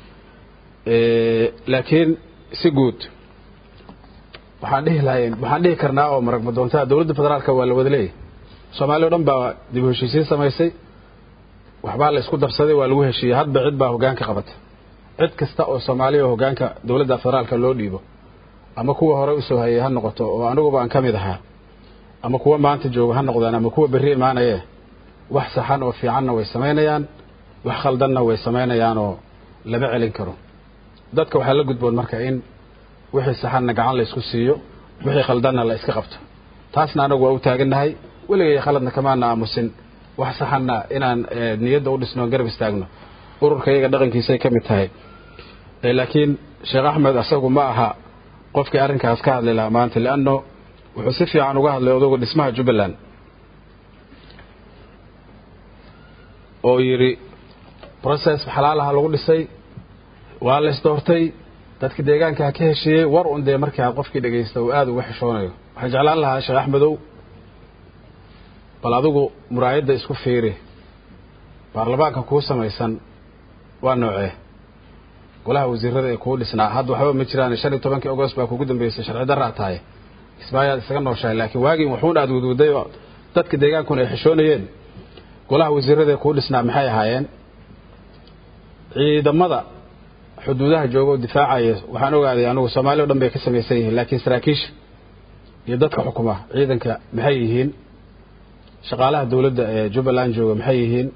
laakiin si guud waxaan dhihi lahayn waxaan dhihi karnaa oo marag madoontaa dowladda federaalka waa la wada leeyahy soomaaliya o dhan baa dib u heshiisiin samaysay waxbaa la isku darsaday waa lagu heshiiyey hadba cid baa hoggaanka qabata cid kasta oo soomaaliya oo hoggaanka dowladda federaalka loo dhiibo ama kuwa hore usoo hayay ha noqoto oo aniguba aan ka mid ahaa ama kuwa maanta jooga ha noqdaan ama kuwa berri imaanayee wax saxan oo fiicanna way samaynayaan wax khaldanna way samaynayaan oo lama celin karo dadka waxaa la gudboon marka in wixii saxanna gacan la isku siiyo wixii khaldanna la iska qabto taasna anagu waa u taagannahay weligay khaladna kamaana aamusin wax saxanna inaan niyadda u dhisno garab istaagno ururka iyaga dhaqankiisay ka mid tahay laakiin sheekh axmed asagu ma aha qofkii arrinkaas ka hadli lahaa maanta leanno wuxuu si fiican uga hadlay odagu dhismaha jubbaland oo yidhi process xalaalaha lagu dhisay waa la isdoortay dadka deegaankaa ka heshiiyey war un dee markaa qofkii dhegaysta uu aada uga xishoonayo waxaan jeclaan lahaa sheekh axmedow bal adigu muraayadda isku fiiri baarlamaanka kuu samaysan waa noocee golaha wasiirada ee kuu dhisnaa hadda waxba ma jiraan shan iyo tobankii agost baa kugu dambeysay sharci darraa tahay kismaayaad isaga nooshahay laakiin waagiin waxuun aad wadwaday oo dadka deegaankuna ay xishoonayeen golaha wasiirada ee kuu dhisnaa maxay ahaayeen ciidamada xuduudaha jooga oo difaacaya waxaan ogaaday anugu soomaaliya o dhan bay ka samaysan yihiin laakiin saraakiisha iyo dadka xukuma ciidanka maxay yihiin shaqaalaha dowladda ee jubbaland jooga maxay yihiin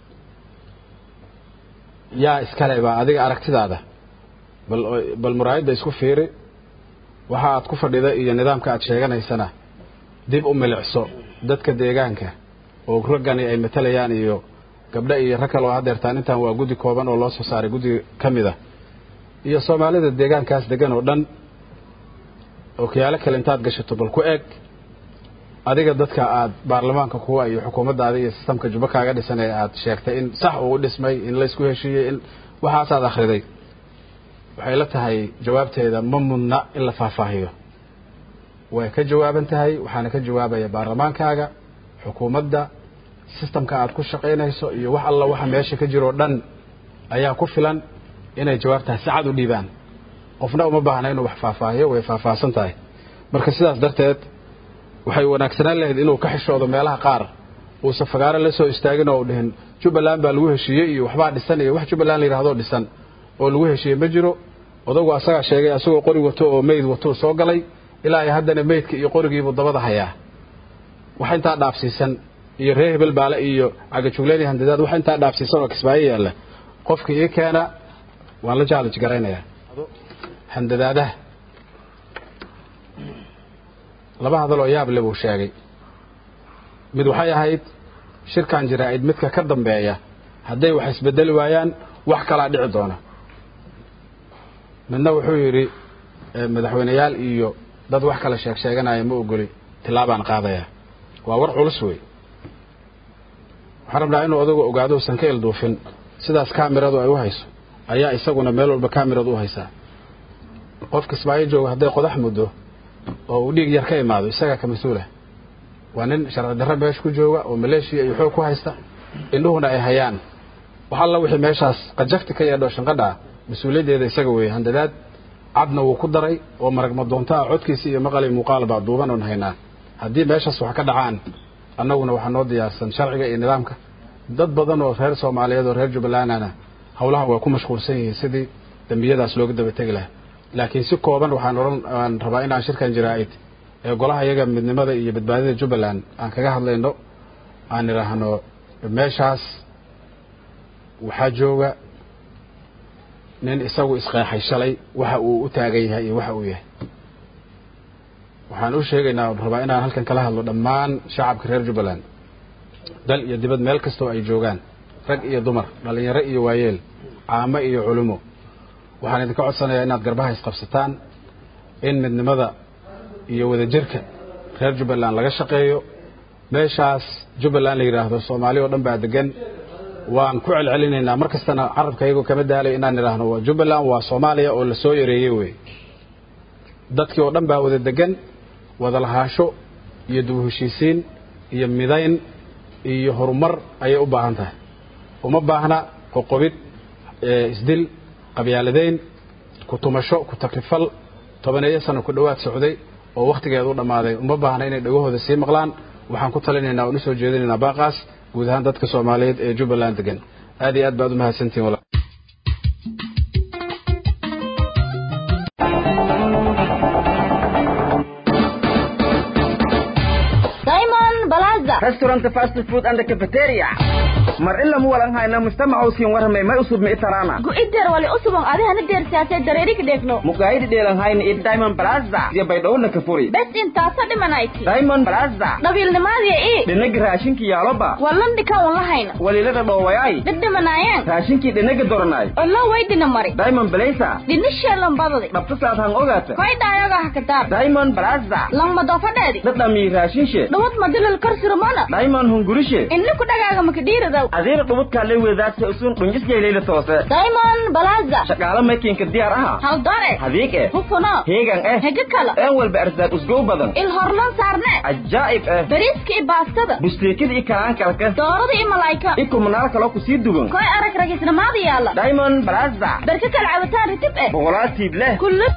yaa iskale baa adiga aragtidaada bal bal muraayadda isku fiiri waxa aad ku fadhida iyo nidaamka aad sheeganaysana dib u milicso dadka deegaanka oo raggani ay matalayaan iyo gabdha iyo rag kale oo hadeertaan intaan waa guddi kooban oo loo soo saaray guddi ka mid a iyo soomaalida deegaankaas degan oo dhan ookiyaalo kale intaad gashato bal ku eeg adiga dadka aad baarlamaanka kuwa iyo xukuumaddaada iyo sistamka juba kaaga dhisan ee aad sheegtay in sax uu dhismay in laysku heshiiyey in waxaasaad akhriday waxay la tahay jawaabteeda ma mudna in la faahfaahiyo way ka jawaaban tahay waxaana ka jawaabaya baarlamaankaaga xukuumadda sistamka aad ku shaqaynayso iyo wax alla waxa meesha ka jiroo dhan ayaa ku filan inay jawaabtahay si cad u dhiibaan qofna uma baahna inuu wax faahfaahiyo way faahfaahsan tahay marka sidaas darteed waxay wanaagsanaan lahayd inuu ka xishoodo meelaha qaar uusan fagaaro la soo istaagin oo u dhihin jubbaland baa lagu heshiiyey iyo waxbaa dhisan iyo wax jubbaland la yidhahdoo dhisan oo lagu heshiiyey ma jiro odagu asagaa sheegay asagoo qori wato oo meyd watou soo galay ilaa ay haddana meydka iyo qorigiibuu dabada hayaa wax intaa dhaafsiisan iyo reer hebel baale iyo cagajugleyn iyo handadaad wax intaa dhaafsiisan oo kismaayo yaalla qofka ii keena waan la jaalij garaynayaa handadaadaha laba hadal oo yaab le buu sheegay mid waxay ahayd shirkan jaraa'id midka ka dambeeya hadday wax isbedeli waayaan wax kalaa dhici doona midna wuxuu yidhi madaxweyneyaal iyo dad wax kale sheeg sheeganaya ma ogoli tilaabaan qaadaya waa war culus wey waxaan rabnaa inuu odagu ogaado usan ka ilduufin sidaas kaamiradu ay u hayso ayaa isaguna meel walba kaamiradu u haysaa qof kismaayo jooga hadday qodax muddo oo uu dhiig yar ka imaado isagaa ka mas-uulah waa nin sharci darro meesha ku jooga oo maleeshiya iyo xoog ku haysta indhuhuna ay hayaan wax alla wixii meeshaas qajafti ka yeedho shanqadha ah mas-uuliyaddeeda isaga weeye handadaad cadna wuu ku daray oo maragma doonto ah codkiisa iyo maqali muuqaal baa duuban oon haynaa haddii meeshaas wax ka dhacaan annaguna waxaa noo diyaarsan sharciga iyo nidaamka dad badan oo reer soomaaliyeed oo reer jubbalandana howlahan waa ku mashquulsan yihiin sidii dembiyadaas looga daba tegi lahaa laakiin si kooban waxaan odhan aan rabaa inaan shirkan jaraa'id ee golaha iyaga midnimada iyo badbaadida jubbaland aan kaga hadlayno aan idhaahno meeshaas waxaa jooga nin isagu isqeexay shalay waxa uu u taagan yahay iyo waxa uu yahay waxaan u sheegaynaa on rabaa inaan halkan kala hadlo dhammaan shacabka reer jubbaland dal iyo dibad meel kastoo ay joogaan rag iyo dumar dhallinyaro iyo waayeel caamo iyo culimo waxaan idinka codsanayaa inaad garbaha isqabsataan in midnimada iyo wadajirka reer jubbaland laga shaqeeyo meeshaas jubbaland la yidhaahdo soomaali oo dhan baa degan waan ku celcelinaynaa mar kastana carabka iyagoo kama daalay inaan idhaahno waa jubbaland waa soomaaliya oo lasoo yareeyey wey dadkii oo dhan baa wada degan wada lahaansho iyo dib u heshiisiin iyo midayn iyo horumar ayay u baahan tahay uma baahna qoqobid isdil qabyaaladeyn ku tumasho ku takrifal tobaneeyo sano ku dhowaad socday oo wakhtigeeda u dhammaaday uma baahna inay dhagahooda sii maqlaan waxaan ku talinaynaa oon usoo jeedinaynaa baaqaas guud ahaan dadka soomaaliyeed ee jubbaland degan aad iyo aad baad u mahadsantihin walaal Diamond Plaza. restaurant fast food and cafeteria mar ila mu walan hayna mujtamaca usiin warramay may usub mi itarana Go-idir wali usubon adihana deersiyaasee dareerig dheegno. mukaayidi dheelan hayna iyo diamond plaza iyo baydhowna ka furi Bes intaasa dhimanayti. diamond plaza Dhabiilnimaadiya ii. dhinaga raashinka yaaloba Wallan dhikan wan lahayna. walilada dhoowayay Dhidhimanaayeen. raashinkii dhinaga doranay Ollo weydina mari. diamond blaza Dhinisheelan badadi. dhabta saad han ogaata Koy dhaayaga hakataar. diamond plaza Langma doofadheedi. dhadhami raashinshe Dhawad madilal karsirmana. diamond hungurishe Inni ku dhagaaga makadhiiridaw. adiina dhubudkaa le wedaadta usun dhunjisyayleyla toose Diamond Plaza. shaqaale maykinka diyaar aha Hal dore. hadiig eh Hufuno. heegan eh Hege kala. een walba arsaad usgow badan Il horlan saarne. cajaa'ib eh Bariiska iyo baastada. busteekida iyo kalaankalka Doorada iyo malaayka. iyo kumanaal kaloo kusii dugan Koy arag ragisnamaada yaala. diamond plaza Barka kala cabitaan ritib eh. boqolaal tiib leh Kullu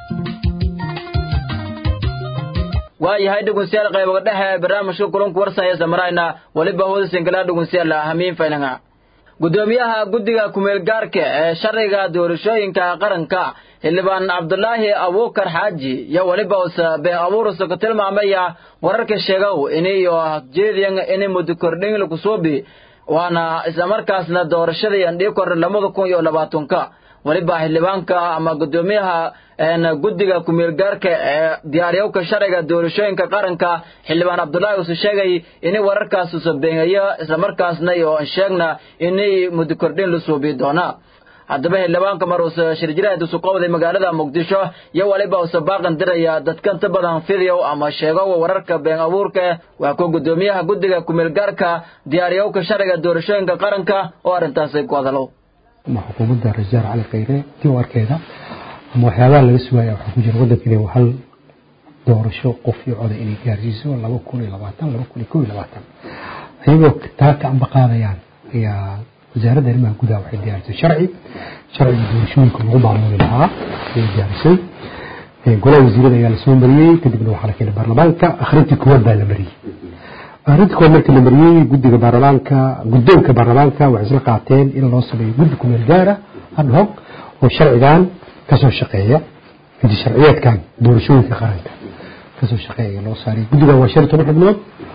waayahay dhegeystayaal qaybaga dhexe ee barnaamijka kulanku warsaya samarayna weliba hooda singala dhegeystayaal hamiin faynanga gudoomiyaha guddiga kumeelgaarka ee sharciga doorashooyinka qaranka xildhibaan cabdulaahi abuukar xaaji iyo weliba usa been abuurisa ku tilmaamaya wararka sheegow iniyo jeediyan ini muddo kordhin lakusuubi waana islamarkaasna doorashadii andhii kor lamada kun iyo labaatanka weliba xildhibaanka ama gudoomiyaha guddiga kumeelgaarka ee diyaariyowka sharciga doorashooyinka qaranka xildhibaan cabdulaahi uuse sheegay ini wararkaas usa beenayo islamarkaasna iyo sheegna ini muddo kordhin la suubi doona haddaba xildhibaanka mar uuse shirjiraad usu qowday magaalada muqdisho iyo weliba uuse baaqan diraya dadka inta badan fidiyow ama sheego wararka been abuurka waa kuwa gudoomiyaha guddiga kumeelgaarka diyaariyowka sharciga doorashooyinka qaranka oo arrintaasi ku hadalo ama xukuumadda rajaal cali khayre diiwaarkeeda ama waxyaabaha laga sugaya waxaa ku jira waddanka inay hal doorasho qof iyo coda inay gaarsiiso laba kun iyo labaatan laba kun iyo kow iyo labaatan ayagoo taa ka amba qaadayaan ayaa wasaaradda arrimaha gudaha waxay diyaarisay sharci sharciga doorashooyinka lagu maamuli lahaa ayay diyaarisay golaha wasiirada ayaa lasoo mariyey kadibna waxaa la keenay baarlamaanka akhrintii koowaad baa la mariyey akhrintii koowaad markii la mariyey guddiga baarlamaanka guddoonka baarlamaanka waxay isla qaateen in loo sameeyo guddi kumeel gaara ad hoc oo sharcigan kasoo shaqeeya guddi sharciyeedkan doorashooyinka qaranka kasoo shaqeeya loo saariyay guddigan waa shan iyo toban xubnood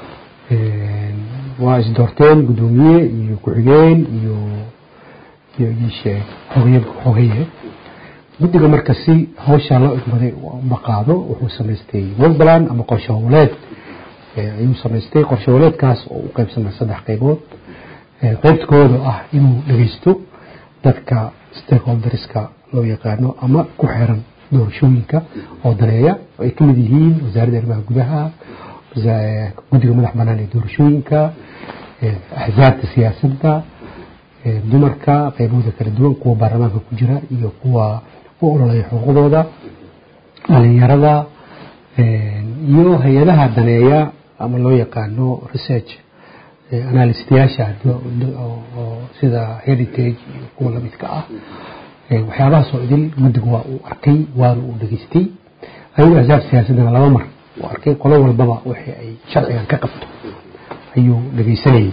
waa isdoorteen guddoomiye iyo ku-xigeen iyo iyo iisheeg xogeeye xogeeye guddiga marka si hawshaa loo igmaday uma qaado wuxuu samaystay westland ama qorshe howleed ayuu samaystay qorshe howleedkaas oo u qaybsamay saddex qaybood qaybta koowaad oo ah inuu dhegeysto dadka stakeholderska loo yaqaano ama ku xiran doorashooyinka oo daneeya oo ay ka mid yihiin wasaaradda arrimaha gudaha guddiga madax banaan ee doorashooyinka axzaabta siyaasadda dumarka qaybahooda kala duwan kuwa baarlamaanka ku jira iyo kuwa u ololaya xuquuqdooda dhalinyarada iyo hay-adaha daneeya ama loo yaqaano research analystayaasha oo sida heritage iyo kuwa lamidka ah waxyaabahaasoo idil guddigu waa uu arkay waana uu dhegaystay ayagoo axsaab siyaasadana laba mar uu arkay qolo walbaba wixii ay sharcigan ka qabto ayuu dhegaysanayay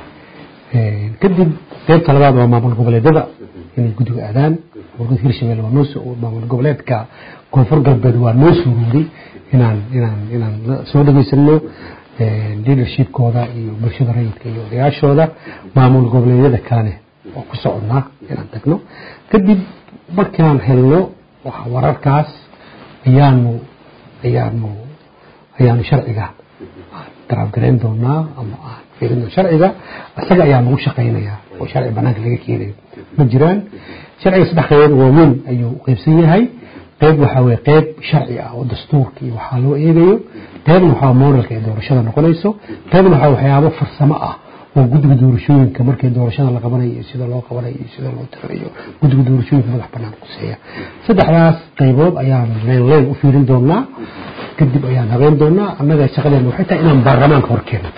kadib qaybta labaad waa maamul goboleedyada inay guddiga aadaan maamul hirshabelle waa noo maamul goboleedka koonfur galbeed waa noo suuruuray inaan inaan inaan soo dhegaysano leadershipkooda iyo bulshada rayidka iyo odayaashooda maamul goboleedyada kalene oo ku soconnaa inaan tagno kadib markaan helno wararkaas ayaanu ayaanu ayaanu sharciga daraabgarayn doonaa ama aan fiirino sharciga isaga ayaa lagu shaqaynayaa oo sharci banaanka laga keenayo ma jiraan sharciga saddex qaybood waaweyn ayuu qaybsan yahay qayb waxaa weye qayb sharci ah oo dastuurka iyo waxaa loo eegayo qaybna waxaa modelka ee doorashada noqonayso qaybna waxaa waxyaabo farsamo ah oo guddiga doorashooyinka markii doorashada la qabanayo iyo sida loo qabanayo iyo sida loo tirayo guddiga doorashooyinka madax banaan quseeya saddexdaas qaybood ayaan leen leen u fiirin doonaa kadib ayaan habeen doonaa annaga shaqadeena waxay tahay inaan baarlamaanka horkeeno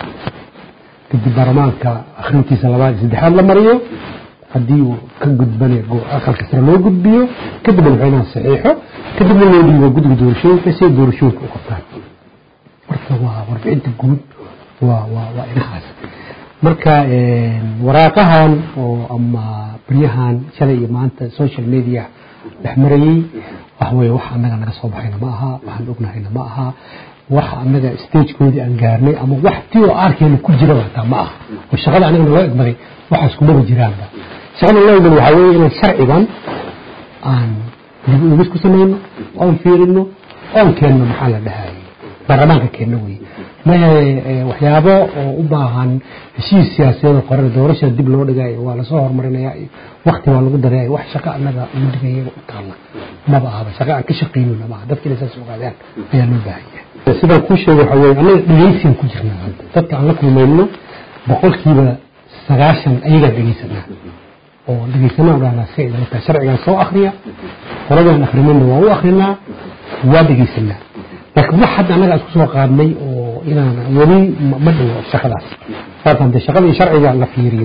kadib baarlamaanka akhrintiisa labaad iyo saddexaad la mariyo haddii uu ka gudbane aqalka sare loo gudbiyo kadibna madaxweynaha saxiixo kadibna loo dhiibo guddiga doorashooyinka si ay doorashooyinka u qabtaan marka waa warbixinta guud waa waa waa inahaas marka waraaqahan oo ama baryahan shalay iyo maanta social media dhex marayey wax weye wax annaga naga soo baxayna ma aha waxaan ognahayna ma aha wax annaga stagekoodii aan gaarnay ama wax tii oo aarkeena ku jiraba hataa ma aha oo shaqada anaga naloo egmaday waxaas kumaba jiraanba shaqada naloo egmaday waxaa weeye inaan sharcigan aan dib uegis ku samayno oon fiirino oon keenno maxaa la dhahayay baarlamaanka keenno weye mahe waxyaabo oo u baahan heshiis siyaasadeed qoran doorasha dib loo dhigayo waa lasoo horumarinaya iyo wakti waa lagu daraya wax shaqo annaga mudigayaga u taalla maba ahaba shaqo aan ka shaqaynayna maaha dadka inay saas ogaadaan ayaa loo baahan yahay sidaan kuu sheegay waxaa weeye annaga dhegaysigan ku jirnaa hadda dadka aan la kulmayno boqolkiiba sagaashan ayagaan dhegaysanaa oo dhegaysanaa u dhahnaa si ay dala tahay sharcigan soo akriya qoladaan akrinayna waa u akrinaa waa dhegaysanaa laakiin wax hadda annaga isku soo qaadnay oo inaan weli ma dhigo shaqadaas saasaan dee shaqadii sharciga la fiiriyo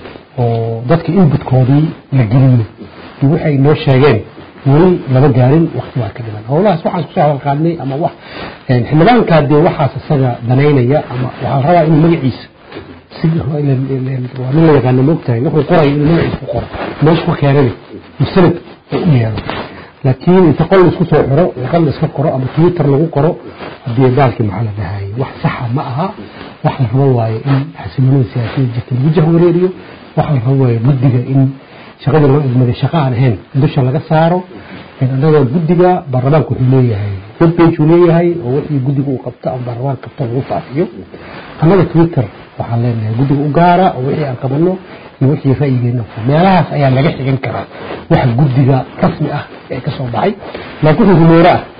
oo dadka inbutkoodii la geliyo iyo waxay noo sheegeen weli lama gaarin wakti waa ka dhiman howlahaas waxaan isku soo hadal qaadnay ama wax xildhibaankaa dee waxaas isaga danaynaya ama waxaa la rabaa inuu magaciisa si waa nin la yaqaana moogtahay wuxuu qorayo inuu magaciisa ku qoro meesha ku keenani musanad oo u yeelo laakiin inta qol isku soo xiro warqad la iska qoro ama twitter lagu qoro haddii baalkii maxaa la dhahayay wax saxa ma aha wax la rabo waaye in xasiloonida siyaasiyada jirta lagu jahwareeriyo wax la rabo waaye guddiga in shaqadii loo idmaday shaqo aan ahayn dusha laga saaro annaga guddiga baarlamaanka wuxuu leeyahay webpage uu leeyahay oo wixii guddiga uu qabto ama baarlamaanka qabto lagu faafiyo annaga twitter waxaan leenahay guddiga u gaara oo wixii aan qabano iyo wixii ra'yigeena meelahaas ayaa laga xigan karaa wax guddiga rasmi ah ee ka soo baxay laakiin wixii rumeero ah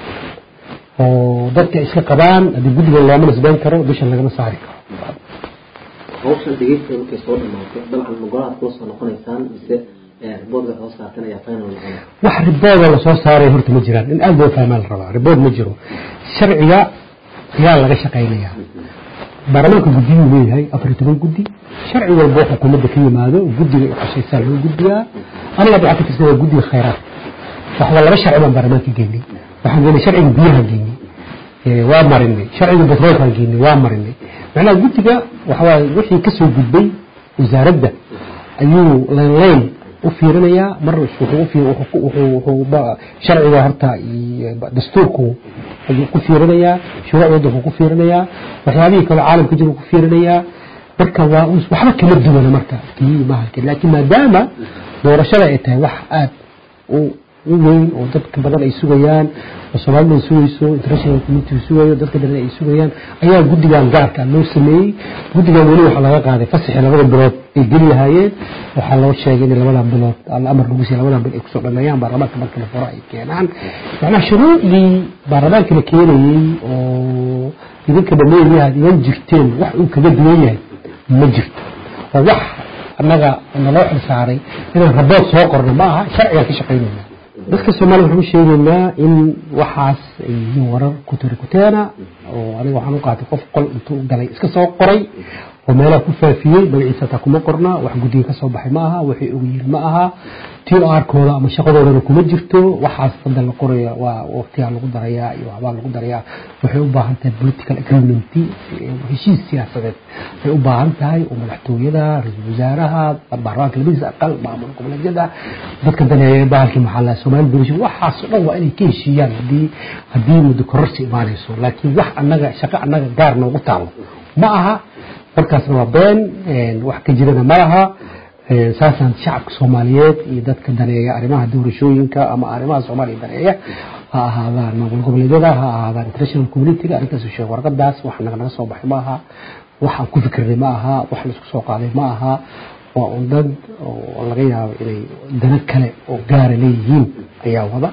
oo dadka iska qabaan haddii guddiga looma nisbeyn karo dusha lagama saari karo hawshan dhegeysta markay soo dhamaato dabcan magolaad kula soo noqonaysaan mise riboodka soo saartan ayaa final noqonaya wax ribooda lasoo saaray horta ma jiraan in aad loo fahmaa la rabaa ribood ma jiro sharciga ayaa laga shaqaynayaa baarlamaanka guddiyuu leeyahay afar iyo toban guddi sharci walbo xukuumadda ka yimaado guddiga ay qashaysaa loo gudbiyaa aniga waxaa ka tirsan waa guddiga khayraadka waxba laba sharci baan baarlamaanka geynay waxaan geynay sharciga biyaha geynay waa marinay sharciga batroolkaan geynay waa marinay macnaha guddiga waxawaaye wixii kasoo gudbay wasaaradda ayuu leen leen u fiirinayaa mar sharciga horta dastuurku ayuu ku fiirinayaa shuruuc waddanku ku fiirinayaa waxyaabihii kale caalamka jira ku fiirinayaa marka waa waxba kama duwana marka kii mahalka laakiin maadaama doorashada ay tahay wax aad u u weyn oo dadka badan ay sugayaan oo soomaalida ay sugayso international community sugayo dadka badan ay sugayaan ayaa guddigan gaarka loo sameeyey guddigan weli waxaa laga qaaday fasaxii labada bilood ay geli lahaayeen waxaa loo sheegay in labadan bilood amar lagu siiya labadan bil ay kusoo dhameeyaan baarlamaanka marka la furo ay keenaan macnaha shuruucdii baarlamaanka la keenayey oo idinka dhameeyaha idan jirteen wax uu kaga duwan yahay ma jirto oo wax annaga naloo xilsaaray inaan rabood soo qorno ma aha sharcigaan ka shaqaynayna dadka soomaliya waxaan u sheegaynaa in waxaas ay yihiin warar kuturi kuteena oo aniga waxaan u qaatay qof qol intuu galay iska soo qoray oo meelaha ku faafiyey magaciisa taa kuma qorna wax guddiga ka soo baxay ma aha waxay ogyihiin ma aha t r kooda ama shaqadoodana kuma jirto waxaas hadda la qoraya waa waqtigaa lagu darayaa iyo waxbaa lagu darayaa waxay u baahan tahay political agreement heshiis siyaasadeed ay u baahan tahay oo madaxtooyada ra-iisul wasaaraha baarlamaanka labadiisa aqal maamul goboleedyada dadka daneeya bahalkii maxaa lahaa soomaali bulsho waxaas oo dhan waa inay ka heshiiyaan haddii haddii muddo kororsi imaanayso laakiin wax annaga shaqo annaga gaar noogu taalo ma aha markaasna waa been wax ka jirana ma laha saasaan shacabka soomaaliyeed iyo dadka daneeya arrimaha doorashooyinka ama arrimaha soomaaliya daneeya ha ahaadaan maamul goboleedyada ha ahaadaan international communityga arrintaas sheeg warqadaas wax naga naga soo baxay ma aha waxaan ku fikirnay ma aha wax laisku soo qaaday ma aha waa un dad oo laga yaabo inay dana kale oo gaara leeyihiin ayaa wada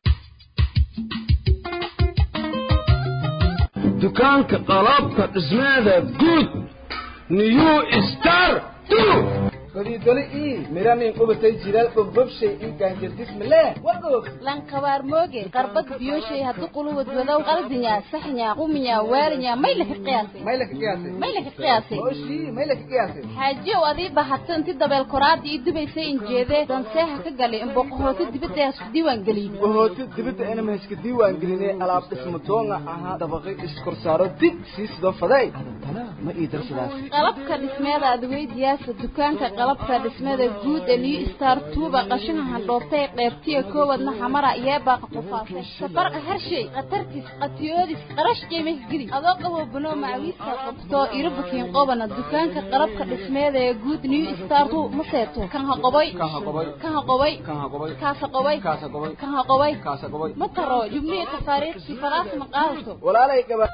dukaanka qalabka dhismeeda guud new star godidoli ii miranin qubatay jiral bogbobshay ii gaanjardismale wagoog lankabaar mooge qarbad biyoshay haddu quluwad wadow qaldinya saxnya quminya waalinya may laka qiyaasay may laka qiyaasay may laka qiyaasay oshii may laka qiyaasay xaajiyow adii bahato inti dabeel koraada ii dubaysay injeedee danseeha ka galay imboqohoota dibadda hasku diiwaan geliyey bohoota dibadda inama haska diiwaan gelinay alaab dhismo doonga ahaa dabaqi iskorsaaro dig sii sidoo faday adantana ma ii darsadaas qalabka dhismeeda adweydiyaasa dukaanka qalabka dhismada guud ee new star tuuba qashinka handhoobtay qeybtiya koowadna xamara yeebaaqa qufaasay safarqa harshay khatartis qatiyoodis qarash qiimih geli adoo qabo banoo macawiiska qabto irobakiin qobana dukaanka qalabka dhismeeda ee guud new star tu ma seeto kan ha qoboy kan ha qoboy kaasa qoboy kan ha qoboy ma taro jubnihi tafaariiqsi falaas ma qaadato walaalay gaba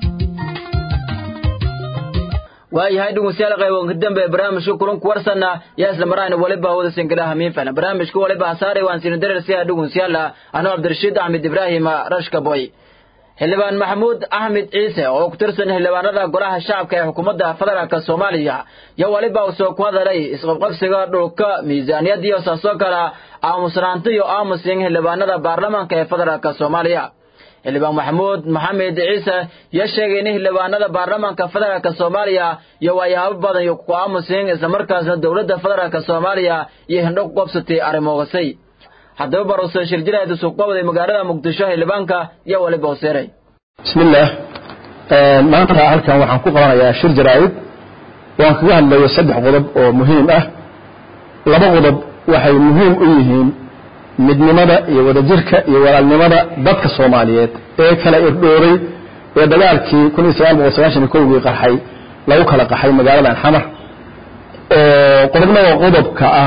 waayahay dhegeystayaal qayboonka dambe ee barnaamijka kulanku warsana yaa isla marayna waliba hawada sinkalaha hamiin fahlan barnaamijka waliba hasaare waan siinu darersiya dhegeystayaal anoo cabdirashiid axmed ibraahim rashka boy xildhibaan maxamuud axmed ciise oo ku tirsan xildhibaanada golaha shacabka ee xukuumadda federaalk soomaaliya yo waliba uu soo ku hadalay isqabqabsiga dhulka miisaaniyad iyo saasoo kale aamusnaanta iyo aamusin xildhibaanada baarlamaanka ee federaalk soomaaliya xildhibaan maxamuud maxamed ciise yo sheegay in xildhibaanada baarlamaanka federaalk soomaaliya iyo waayaabo badan iyo ku aamusin islamarkaasna dowladda federaalk soomaaliya iyo hindho ku qabsatay arrimogasay haddaba baruse shirjiraad suuqbawday magaalada muqdisho xildhibaanka iyo waliba hoseeray bismillaah maanta halkan waxaan ku qabanayaa shir jaraa'id waan kaga hadlayo saddex qodob oo muhiim ah laba qodob waxay muhiim u yihiin midnimada iyo wadajirka iyo walaalnimada dadka soomaaliyeed ee kala irdhooray ee dagaalkii kun iyo sagaal boqol sagaashan iyo kowgii qarxay lagu kala qaxay magaaladan xamar oo qodobna waa qodobka ah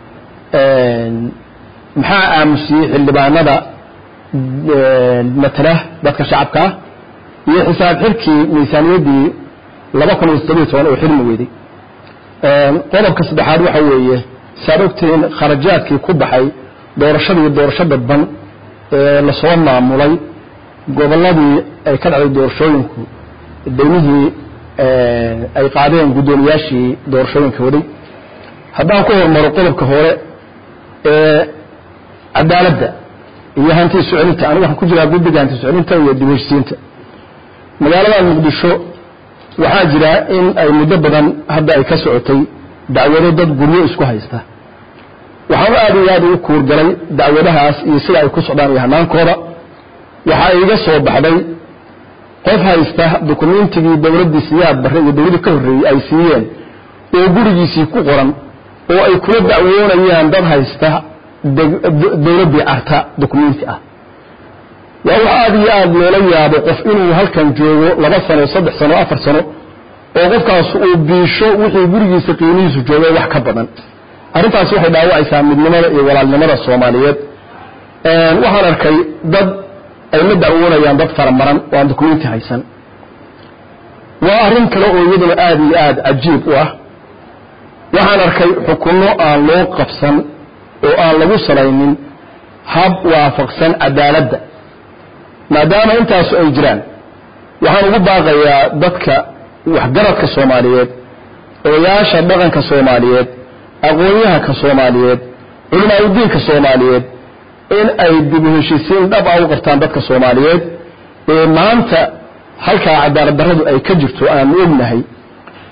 maxaa aamusiyey xildhibaanada matala dadka shacabka ah iyo xisaab xirkii miisaaniyaddii laba kun iyo toddobiyo toban oo xilmi weyday qodobka saddexaad waxa weeye saad ogtihiin kharajaadkii ku baxay doorashadii doorasho dadban ee lasoo maamulay gobolladii ay ka dhacday doorashooyinku daymihii ay qaadeen guddoomiyaashii doorashooyinka waday haddaan ku hormaro qodobka hore ee cadaaladda iyo hanti socolinta anigu waxaan ku jiraa guddiga hanti socolinta iyo dib heshisiinta magaalada muqdisho waxaa jira in ay muddo badan hadda ay ka socotay dacwado dad guryo isku haysta waxaan aad iyo aad ugu kuurgalay dacwadahaas iyo sida ay ku socdaan iyo hanaankooda waxaa iga soo baxday qof haysta dukumentigii dowladdii siyaad barre iyo dowladdii ka horreeyey ay siiyeen oo gurigiisii ku qoran oo ay kula dacwoonayaan dad haysta dowladdii carta dukumenti ah waa wax aad iyo aad loola yaabo qof inuu halkan joogo laba sano saddex sano afar sano oo qofkaas uu biisho wixii gurigiisa qiimihiisu joogay wax ka badan arrintaasi waxay dhaawacaysaa midnimada iyo walaalnimada soomaaliyeed waxaan arkay dad ay la dacwoonayaan dad faramaran oo aan dukumenti haysan waa arrin kale oo iyaduna aad iyo aad cajiib u ah waxaan arkay xukunno aan loo qabsan oo aan lagu salaynin hab waafaqsan cadaaladda maadaama intaasu ay jiraan waxaan ugu baaqayaa dadka waxgaradka soomaaliyeed odayaasha dhaqanka soomaaliyeed aqoon-yahanka soomaaliyeed culimaauddiinka soomaaliyeed in ay dib u heshisiin dhab a u qabtaan dadka soomaaliyeed ee maanta halkaa cadaalad darradu ay ka jirto aanu ognahay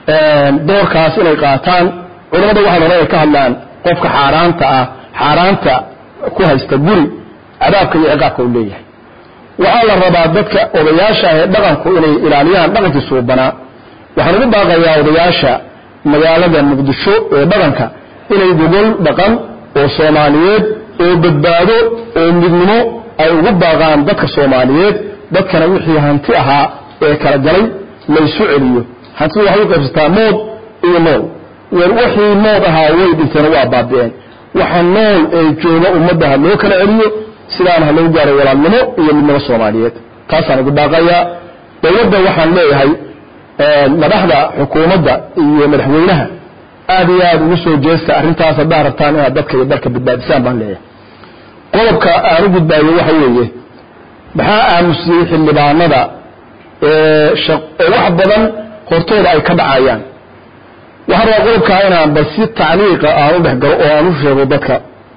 doorkaas inay qaataan culamada waxaa hore ay ka hadlaan qofka xaaraanta ah xaaraanta ku haysta guri cadaabka iyo ciqaabka uu leeyahay waxaa la rabaa dadka odayaasha ah ee dhaqanku inay ilaaliyaan dhaqankii suubanaa waxaan ugu baaqayaa odayaasha magaalada muqdisho ee dhaqanka inay gogol dhaqan oo soomaaliyeed oo badbaado oo midnimo ay ugu baaqaan dadka soomaaliyeed dadkana wixii hanti ahaa ee kala galay laysu celiyo hantidu waxay u qaybsataa mood iyo nool wixii mood ahaa way dhinteen waa baabi'een waxa nool ee jooga ummadda ha loo kala celiyo sidaana ha loo gaaro walaalnimo iyo midnimo soomaaliyeed taasaan ugu baaqayaa dowladda waxaan leeyahay madaxda xukuumadda iyo madaxweynaha aad iyo aad ugu soo jeesta arrintaas haddaa rabtaan inaad dadka iyo dalka badbaadisaan baan leeyahay qodobka aan u gudbaayo waxa weeye maxaa aamusiyey xildhibaanada oo wax badan hortooda ay ka dhacayaan waxaan rabaa qodobkaa inaan bal si tacliiqa aan u dhex galo oo aan u sheego dadka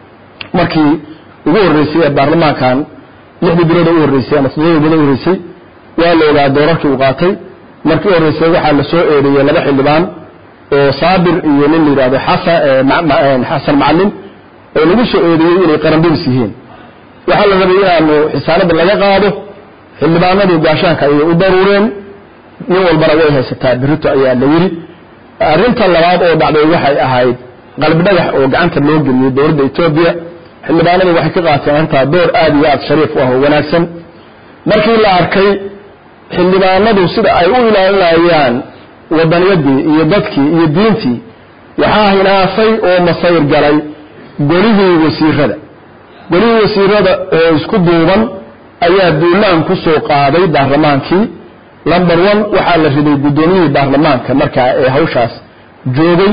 markii ugu horreysay ee baarlamaankan lixdii bilood u horreysay ama toddobadii bilood u horreysay waa la ogaa doorarkii uu qaatay markii u horreysay waxaa la soo eedeeyey laba xildhibaan oo saabir iyo nin la yidhahdo xasan xasan macalin oo lagu soo eedeeyey inay qaranbadis yihiin waxaa la rabay inaanu xisaanada laga qaado xildhibaanadii gaashaanka ayay u daruureen nin walbana way haysataa birito ayaa la yidhi arrinta labaad oo dhacday waxay ahayd qalbi dhagax oo gacanta loo geliyey dowladda etoobiya xildhibaanadu waxay ka qaateen arrintaa door aad iyo aad shariif u ah oo wanaagsan markii la arkay xildhibaanadu sida ay u ilaalinayaan wadaniyadii iyo dadkii iyo diintii waxaa hinaasay oo masayr galay golihii wasiirada golihii wasiirada oo isku duuban ayaa duulaan ku soo qaaday baarlamaankii number one waxaa la riday guddoomiyihii baarlamaanka markaa ee hawshaas joogay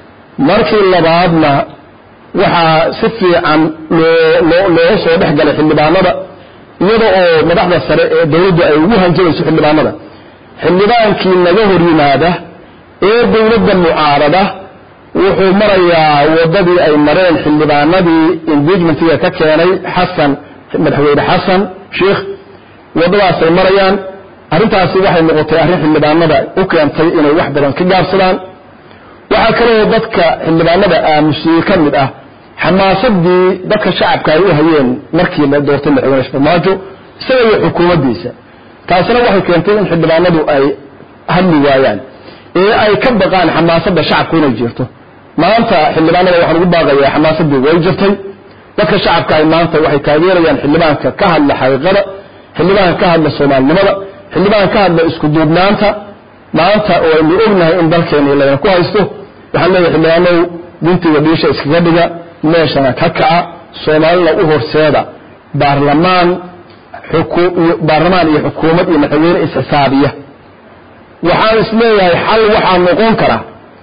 markii labaadna waxaa si fiican loo looga soo dhex galay xildhibaanada iyada oo madaxda sare ee dowladdu ay ugu hanjabayso xildhibaanada xildhibaankii naga hor yimaada ee dowladda mucaarada wuxuu marayaa waddadii ay mareen xildhibaanadii engagmentiga ka keenay xasan madaxweyne xasan sheikh waddadaasay marayaan arrintaasi waxay noqotay arrin xildhibaanada u keentay inay wax badan ka gaabsadaan waxaa kaloo dadka xildhibaanada aamusiyey ka mid ah xamaasadii dadka shacabka ay u hayeen markii la doortay madaxweyne farmaajo isaga iyo xukuumaddiisa taasina waxay keentay in xildhibaanadu ay hadli waayaan ee ay ka baqaan xamaasadda shacabku inay jirto maanta xildhibaanada waxaan ugu baaqayaa xamaasadii way jirtay dadka shacabka ay maanta waxay taageerayaan xildhibaanka ka hadla xaqiiqada xildhibaanka ka hadla soomaalinimada xildhibaan ka hadla isku duubnaanta maanta oo aynu ognahay in dalkeeni layna ku haysto waxaan leeyahay xildhibaanow guntiga dhiisha iskaga dhiga meeshana ka kaca soomaalina u horseeda baarlamaan baarlamaan iyo xukuumad iyo madaxweyne isxisaabiya waxaan is leeyahay xal waxaa noqon kara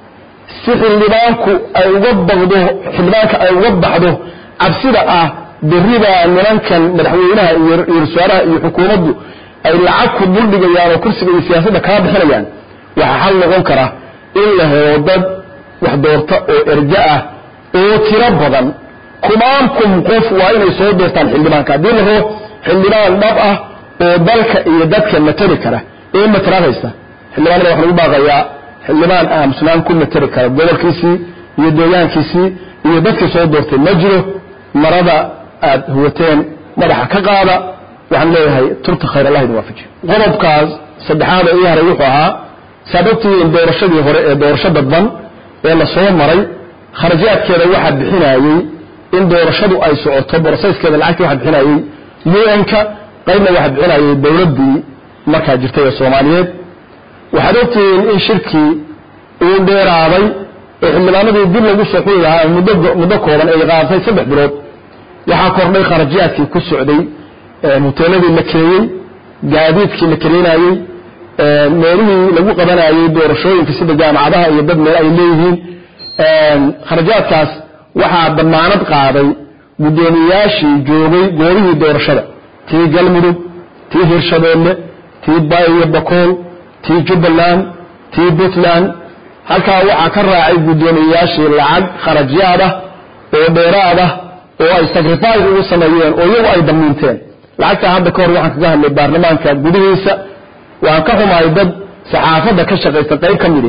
si xildhibaanku ay uga baqdo xildhibaanka ay uga baxdo cabsida ah berribaa nimankan madaxweynaha iyo ra-iisul iyo xukuumaddu ay lacag ku duldhigayaan oo kursiga iyo siyaasadda kaa bixinayaan waxaa xal noqon kara in la helo dad wax doorta oo erga ah oo tiro badan kumaankum qof waa inay soo doortaan xildhibaanka haddii la rabo xildhibaan dhab ah oo dalka iyo dadka matali kara ee matalaad haysta xildhibaanada waxaan ugu baaqayaa xildhibaan aamusnaan ku matali kara gobolkiisii iyo deegaankiisii iyo dadkii soo doortay ma jiro marada aad huwateen madaxa ka qaada waxaan leeyahay turta khayr allah idin waafajiyo qodobkaas saddexaad ee ii haray wuxuu ahaa sababtii in doorashadii hore ee doorasho dadban ee la soo maray kharajaadkeeda waxaa bixinayey in doorashadu ay socoto boroseskeeda lacagtii waxaa bixinayey un-ka qaybna waxaa bixinayay dowladdii markaa jirtay ee soomaaliyeed waxaad ogtihiin in shirkii uu dheeraaday ee xildhibaanadii dib lagu soo xuli lahaa muddo muddo kooban ay qaadatay saddex bilood waxaa kordhay kharajaadkii ku socday hoteeladii la keeyey gaadiidkii la kaleynayey meelihii lagu qabanayey doorashooyinka sida jaamacadaha iyo dad meel ay leeyihiin kharajaadkaas waxaa damaanad qaaday guddoomiyayaashii joogay goobihii doorashada tii galmudug tii hirshabeelle tii bayo bakool tii jubbaland tii puntland halkaa waxaa ka raacay guddoomiyayaashii lacag kharajaad ah oo dheeraad ah oo ay sacrifice ugu sameeyeen oo iyagu ay damiinteen lacagtaa hadda ka hor waxaan kaga hadlay baarlamaanka gudihiisa waan ka xumahay dad saxaafadda ka shaqaysta qayb ka midhi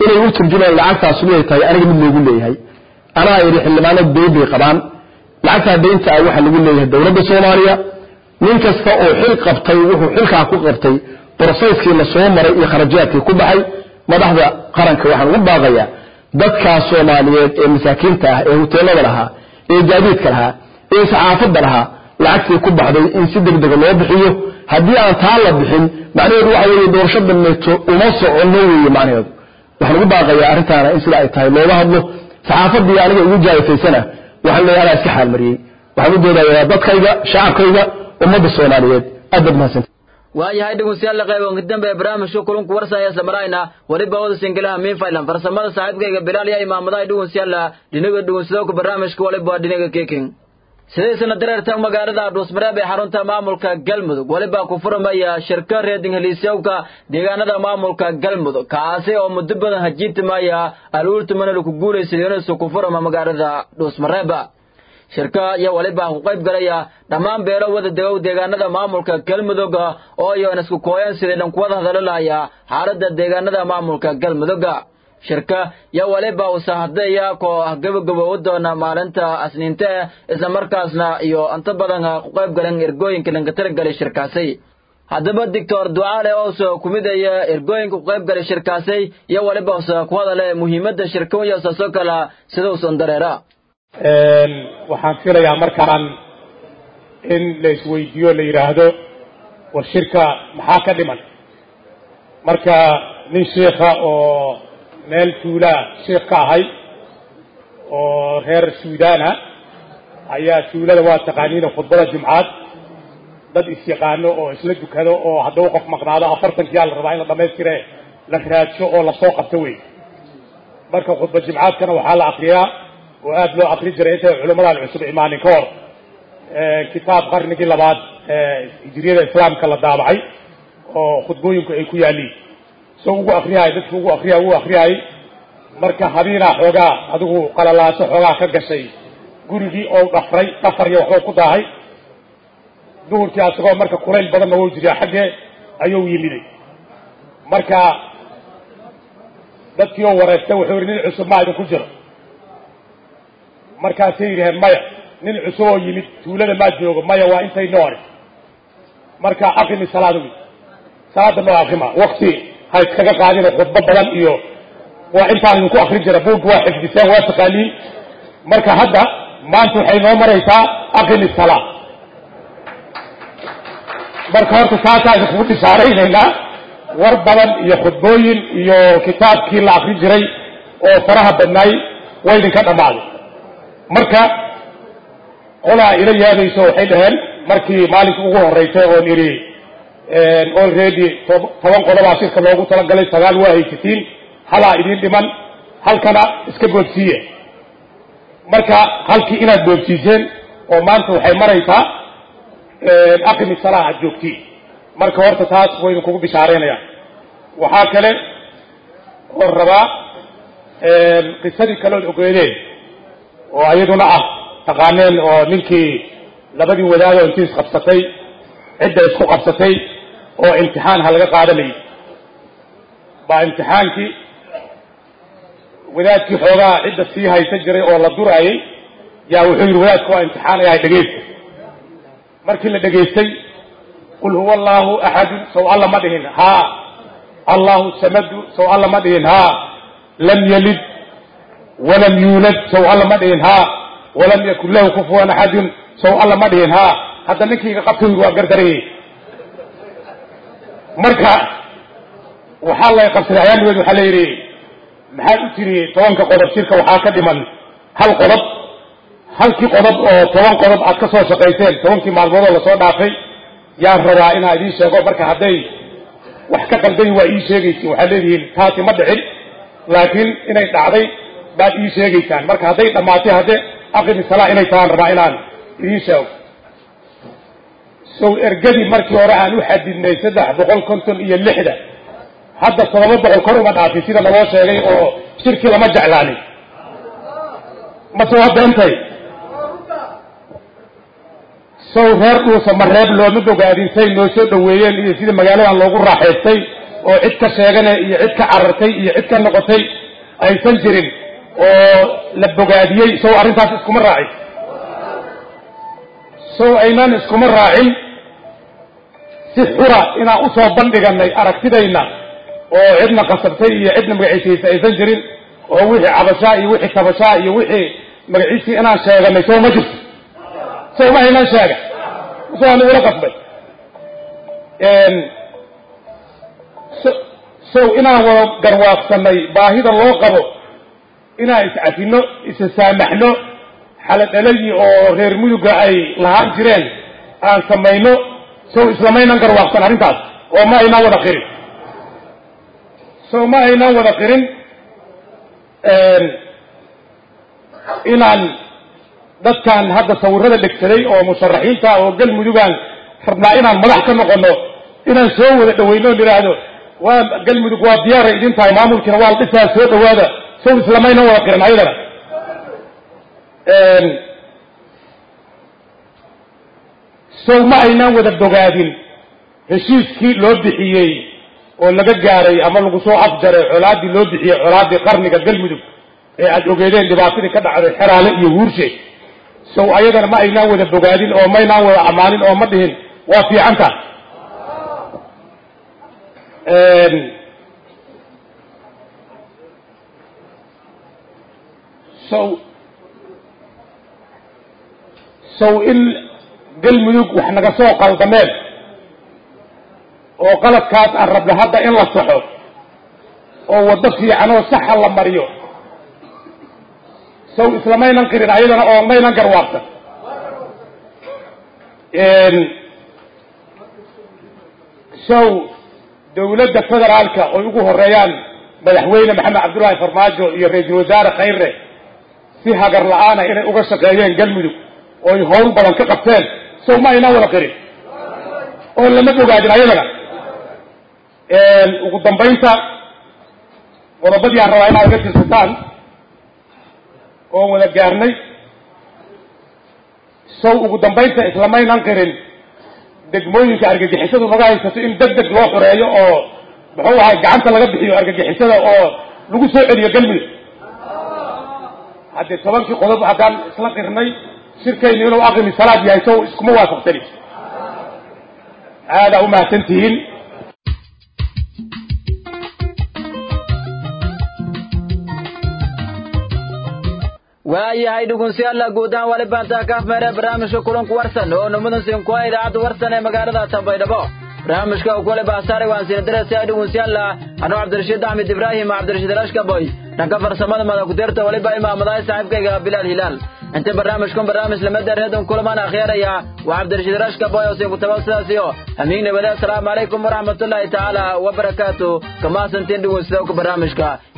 inay u turjumaan lacagtaas inay tahay aniga mid loogu leeyahay anaa yidhi xildhibaano deyn bay qabaan lacagtaa deynta ah waxaa lagu leeyahay dowladda soomaaliya nin kasta oo xil qabtay wuxuu xilkaa ku qabtay broseyskii la soo maray iyo kharajaadkii ku baxay madaxda qaranka waxaan ugu baaqayaa dadkaas soomaaliyeed ee masaakiinta ah ee huteelada lahaa ee gaadiidka lahaa ee saxaafadda lahaa lacagtii ku baxday in si deg dega loo bixiyo haddii aan taa la bixin macnaheedu waxa weeye doorasho dameeto uma soconno weeye macnaheedu waxaan ugu baaqayaa arrintaana in sida ay tahay looga hadlo saxaafaddii aniga ugu jaayifaysana waxaan leeyahay anaa iska xaalmariyey waxaan u doodayaa dadkayga shacabkayga ummadda soomaaliyeed aad baad mahadsanti waayahay dhegeystayaal qayboonka dambe ee barnaamijka kulunku warsaya isla marayna weliba wada singalaha miinfailan farsamada saaxiibkayga bilaal iyo imaamadaha dhegeystayaal dhinaga dhegeysadooka barnaamijka waliba waa dhinaga keking sidaysana dareerta magaalada dhuusmareeb ee xarunta maamulka galmudug weliba ku furamaya shirka reeding heliisyowka deegaanada maamulka galmudug kaasi oo muddo badan hajiitimaya aluultumana laku guulaysaday inuusu ku furama magaalada dhuusmareeba shirka iyo weliba ku qayb galaya dhammaan beelo wada degow deegaanada maamulka galmudug oo iyoan isku kooyan sidii dhankuwada hadalolaya xaaladda deegaanada maamulka galmudugga shirka iyo weliba usahadeeya koo ah gabagaboowi doona maalinta asniinte isla markaasna iyo inta badan ku qayb galan ergooyinka dhanka talagalay shirkaasi haddaba doctor ducaale oose ku midaya ergooyinka ku qayb galay shirkaasi iyo weliba use ku hadale muhiimadda shirka iyo saasoo kala sidausan dareera waxaan filayaa markaan in la isweydiiyo la yidhaahdo war shirka maxaa ka dhiman marka nin sheikha oo meel tuulaa sheikh ka ahay oo reer suudaana ayaa tuulada waa taqaaniina khudbada jumcaad dad is-yaqaano oo isla dukado oo hadduu qof maqnaado afartankiyaa la rabaa in la dhamaystire la raadsho oo lasoo qabto wey marka khudba jumcaadkana waxaa la akriyaa oo aada loo akri jiray intay culammadan cusub imaanin ka hor kitaab qarnigii labaad hijiriyada islaamka la daabacay oo khudbooyinku ay ku yaaliin soo ugu akriyahay dadki ugu akriya ugu akriyahay marka habiinaa xoogaa adigu qalalaaso xoogaa ka gashay gurigii oo dhafray dhafar iyo waxba ku daahay duhurkii asagoo marka kulayl badanna wou jiriya xaggee ayuu yimiday marka dadkii oo wareystay wuxuu yihi nin cusub maa idinku jiro markaasay yidhaheen maya nin cusub oo yimid tuulada maa joogo maya waa intay noori marka aqimi salaada wy salaada noo aqima wakti ha iskaga qaadina khudbo badan iyo waa intaan idinku akrin jira buugga waa xifdiseen waa taqaaniin marka hadda maanta waxay noo maraysaa aqimi salaa marka horta saasaa idinkugu bishaaraynaynaa war badan iyo khudbooyin iyo kitaabkii la akrin jiray oo faraha badnaay waa idinka dhammaaday marka qolaa ila yaabayso waxay dhaheen markii maalinkii ugu horeysay oon idhi already toban qodobaa shirka loogu talagalay sagaal waa haysatiin halaa idiin dhiman halkana iska boobsiiye marka halkii inaad boobsiiseen oo maanta waxay maraysaa aqimi salaa aad joogtiin marka horta taas waynu kugu bishaaraynaya waxaa kale oon rabaa qisadii kalood ogeedeen oo iyaduna ah taqaaneen oo ninkii labadii wadaadoo intii isqabsatay cidda isku qabsatay oo imtixaan ha laga qaadanayay baa imtixaankii wadaadkii xoogaa cidda sii haysan jiray oo la duraayay yaa wuxuu yidhi wadaadka waa imtixaanayahay dhegaysta markii la dhegaystay qul huwa allaahu axadun sow alla ma dhihin haa allahu samadu sow alla ma dhihin haa lam yalid walam yuulad sow alla ma dhihin haa walam yakun lahu kufuwan axadun sow alla ma dhihin haa hadda ninkiiga qabta yidhi waa gardarayey marka waxaa lay qabsaday ayaanigeed waxaa la yidhi maxaad u tiri tobanka qodob shirka waxaa ka dhiman hal qodob halkii qodob oo toban qodob aad ka soo shaqayseen tobankii maalmood oo lasoo dhaafay yaan rabaa inaa idiin sheego marka hadday wax ka qaldayin waa ii sheegaysiin waxaad leedihiin taasi ma dhicin laakiin inay dhacday baad ii sheegaysaan marka hadday dhammaatay hadde aqimi salaa inay tahaan rabaa inaan idiin sheego sow ergadii markii hore aan u xadidnay saddex boqol konton iyo lixda hadda todoba boqol kor uma dhaafin sida naloo sheegay oo shirkii lama jeclaanin mase waa beentay sow reer dhuusa ma reeb looma bogaadin say noo soo dhoweeyeen iyo sidii magaaladan loogu raaxaystay oo cid ka sheegane iyo cid ka carartay iyo cid ka noqotay aysan jirin oo la bogaadiyey sow arrintaas iskuma raacin sow aynan iskuma raacin si xura inaan u soo bandhiganay aragtidayna oo cidna qasabtay iyo cidna magaciisiisa aysan jirin oo wixii cabashaa iyo wixii tabashaa iyo wixii magaciisii inaan sheeganay sow ma jirto sow ma aynan sheega soo aan igula qasbay sow inaan wada garwaaqsanay baahida loo qabo inaan iscafino isa saamaxno xaladhaladii oo reer muduga ay lahaan jireen aan samayno sow islamaynan garwaaqsan arrintaas oo ma aynaan wada qirin sow ma aynaan wada qirin inaan dadkan hadda sawirada dhegsaday oo musharaxiinta oo galmudugaan rabnaa inaan madax ka noqono inaan soo wada dhawayno o idhaahdo waa galmudug waa diyaaray idin tahay maamulkiina waa la dhisaa soo dhawaada sow islamaynan wada qirin ayadana sow ma aynaan wada bogaadin heshiiskii loo bixiyey oo laga gaaray ama lagu soo afjaray colaaddii loo bixiyey colaaddii qarniga galmudug ee aada ogeedeen dhibaatadii ka dhacday xeraale iyo huurshe sow ayadana ma aynaan wada bogaadin oo maynaan wada ammaanin oo ma dhihin waa fiicanta sow sow in galmudug wax naga soo qaldameen oo qaladkaas aan rabno hadda in la saxo oo waddo fiican oo saxa la mariyo sow islamaynan qirin ayadana oo maynan garwaaqsan sow dawladda federaalka oy ugu horeeyaan madaxweyne maxamed cabdullaahi farmaajo iyo ra-iisul wasaare khayre si hagar la-aana inay uga shaqeeyeen galmudug ooy howl badan ka qabteen sow ma aynaan wada qirin oo lama bogaadin ayadana ugu dambaynta qodobadii aan rabaa inaad iga tirsataan oon wada gaarnay sow ugu dambaynta islamaynan qirin degmooyinka argagixisadu naga haysato in deg deg loo xoreeyo oo muxuu ahay gacanta laga bixiyo argagixisada oo lagu soo celiyo galmudug haddii tobankii qodob haddaan isla qirnay shirkaynu inuu aqimi salaad yahay sow iskuma waafaqsani aadaa umahadsan tihiin waayahay dhugunsiyaalla guud ahaan wali baantaa kaaf meere barnaamijka kulanku warsan oo numadan sinkuwa idaacadda warsan ee magaalada tambaydhabo barnaamijka uu kule baasaare waan sina darasiya dhugunsiyaalla anuu cabdirashiid axmed ibraahim cabdirashiid rashkaboy dhanka farsamada madakudirta waliba imaamadahay saaxiibkayga bilaal hilaal inta barnaamijkun barnaamij lamada reedon kulamaan akhyaaraya waa cabdirashiid rashkaboy oo sinkutaba sidaasiyo hamiig nabade asalaamu calaykum waraxmatullaahi tacaala wabarakaatu kamaasantiin dhugunsidowka barnaamijka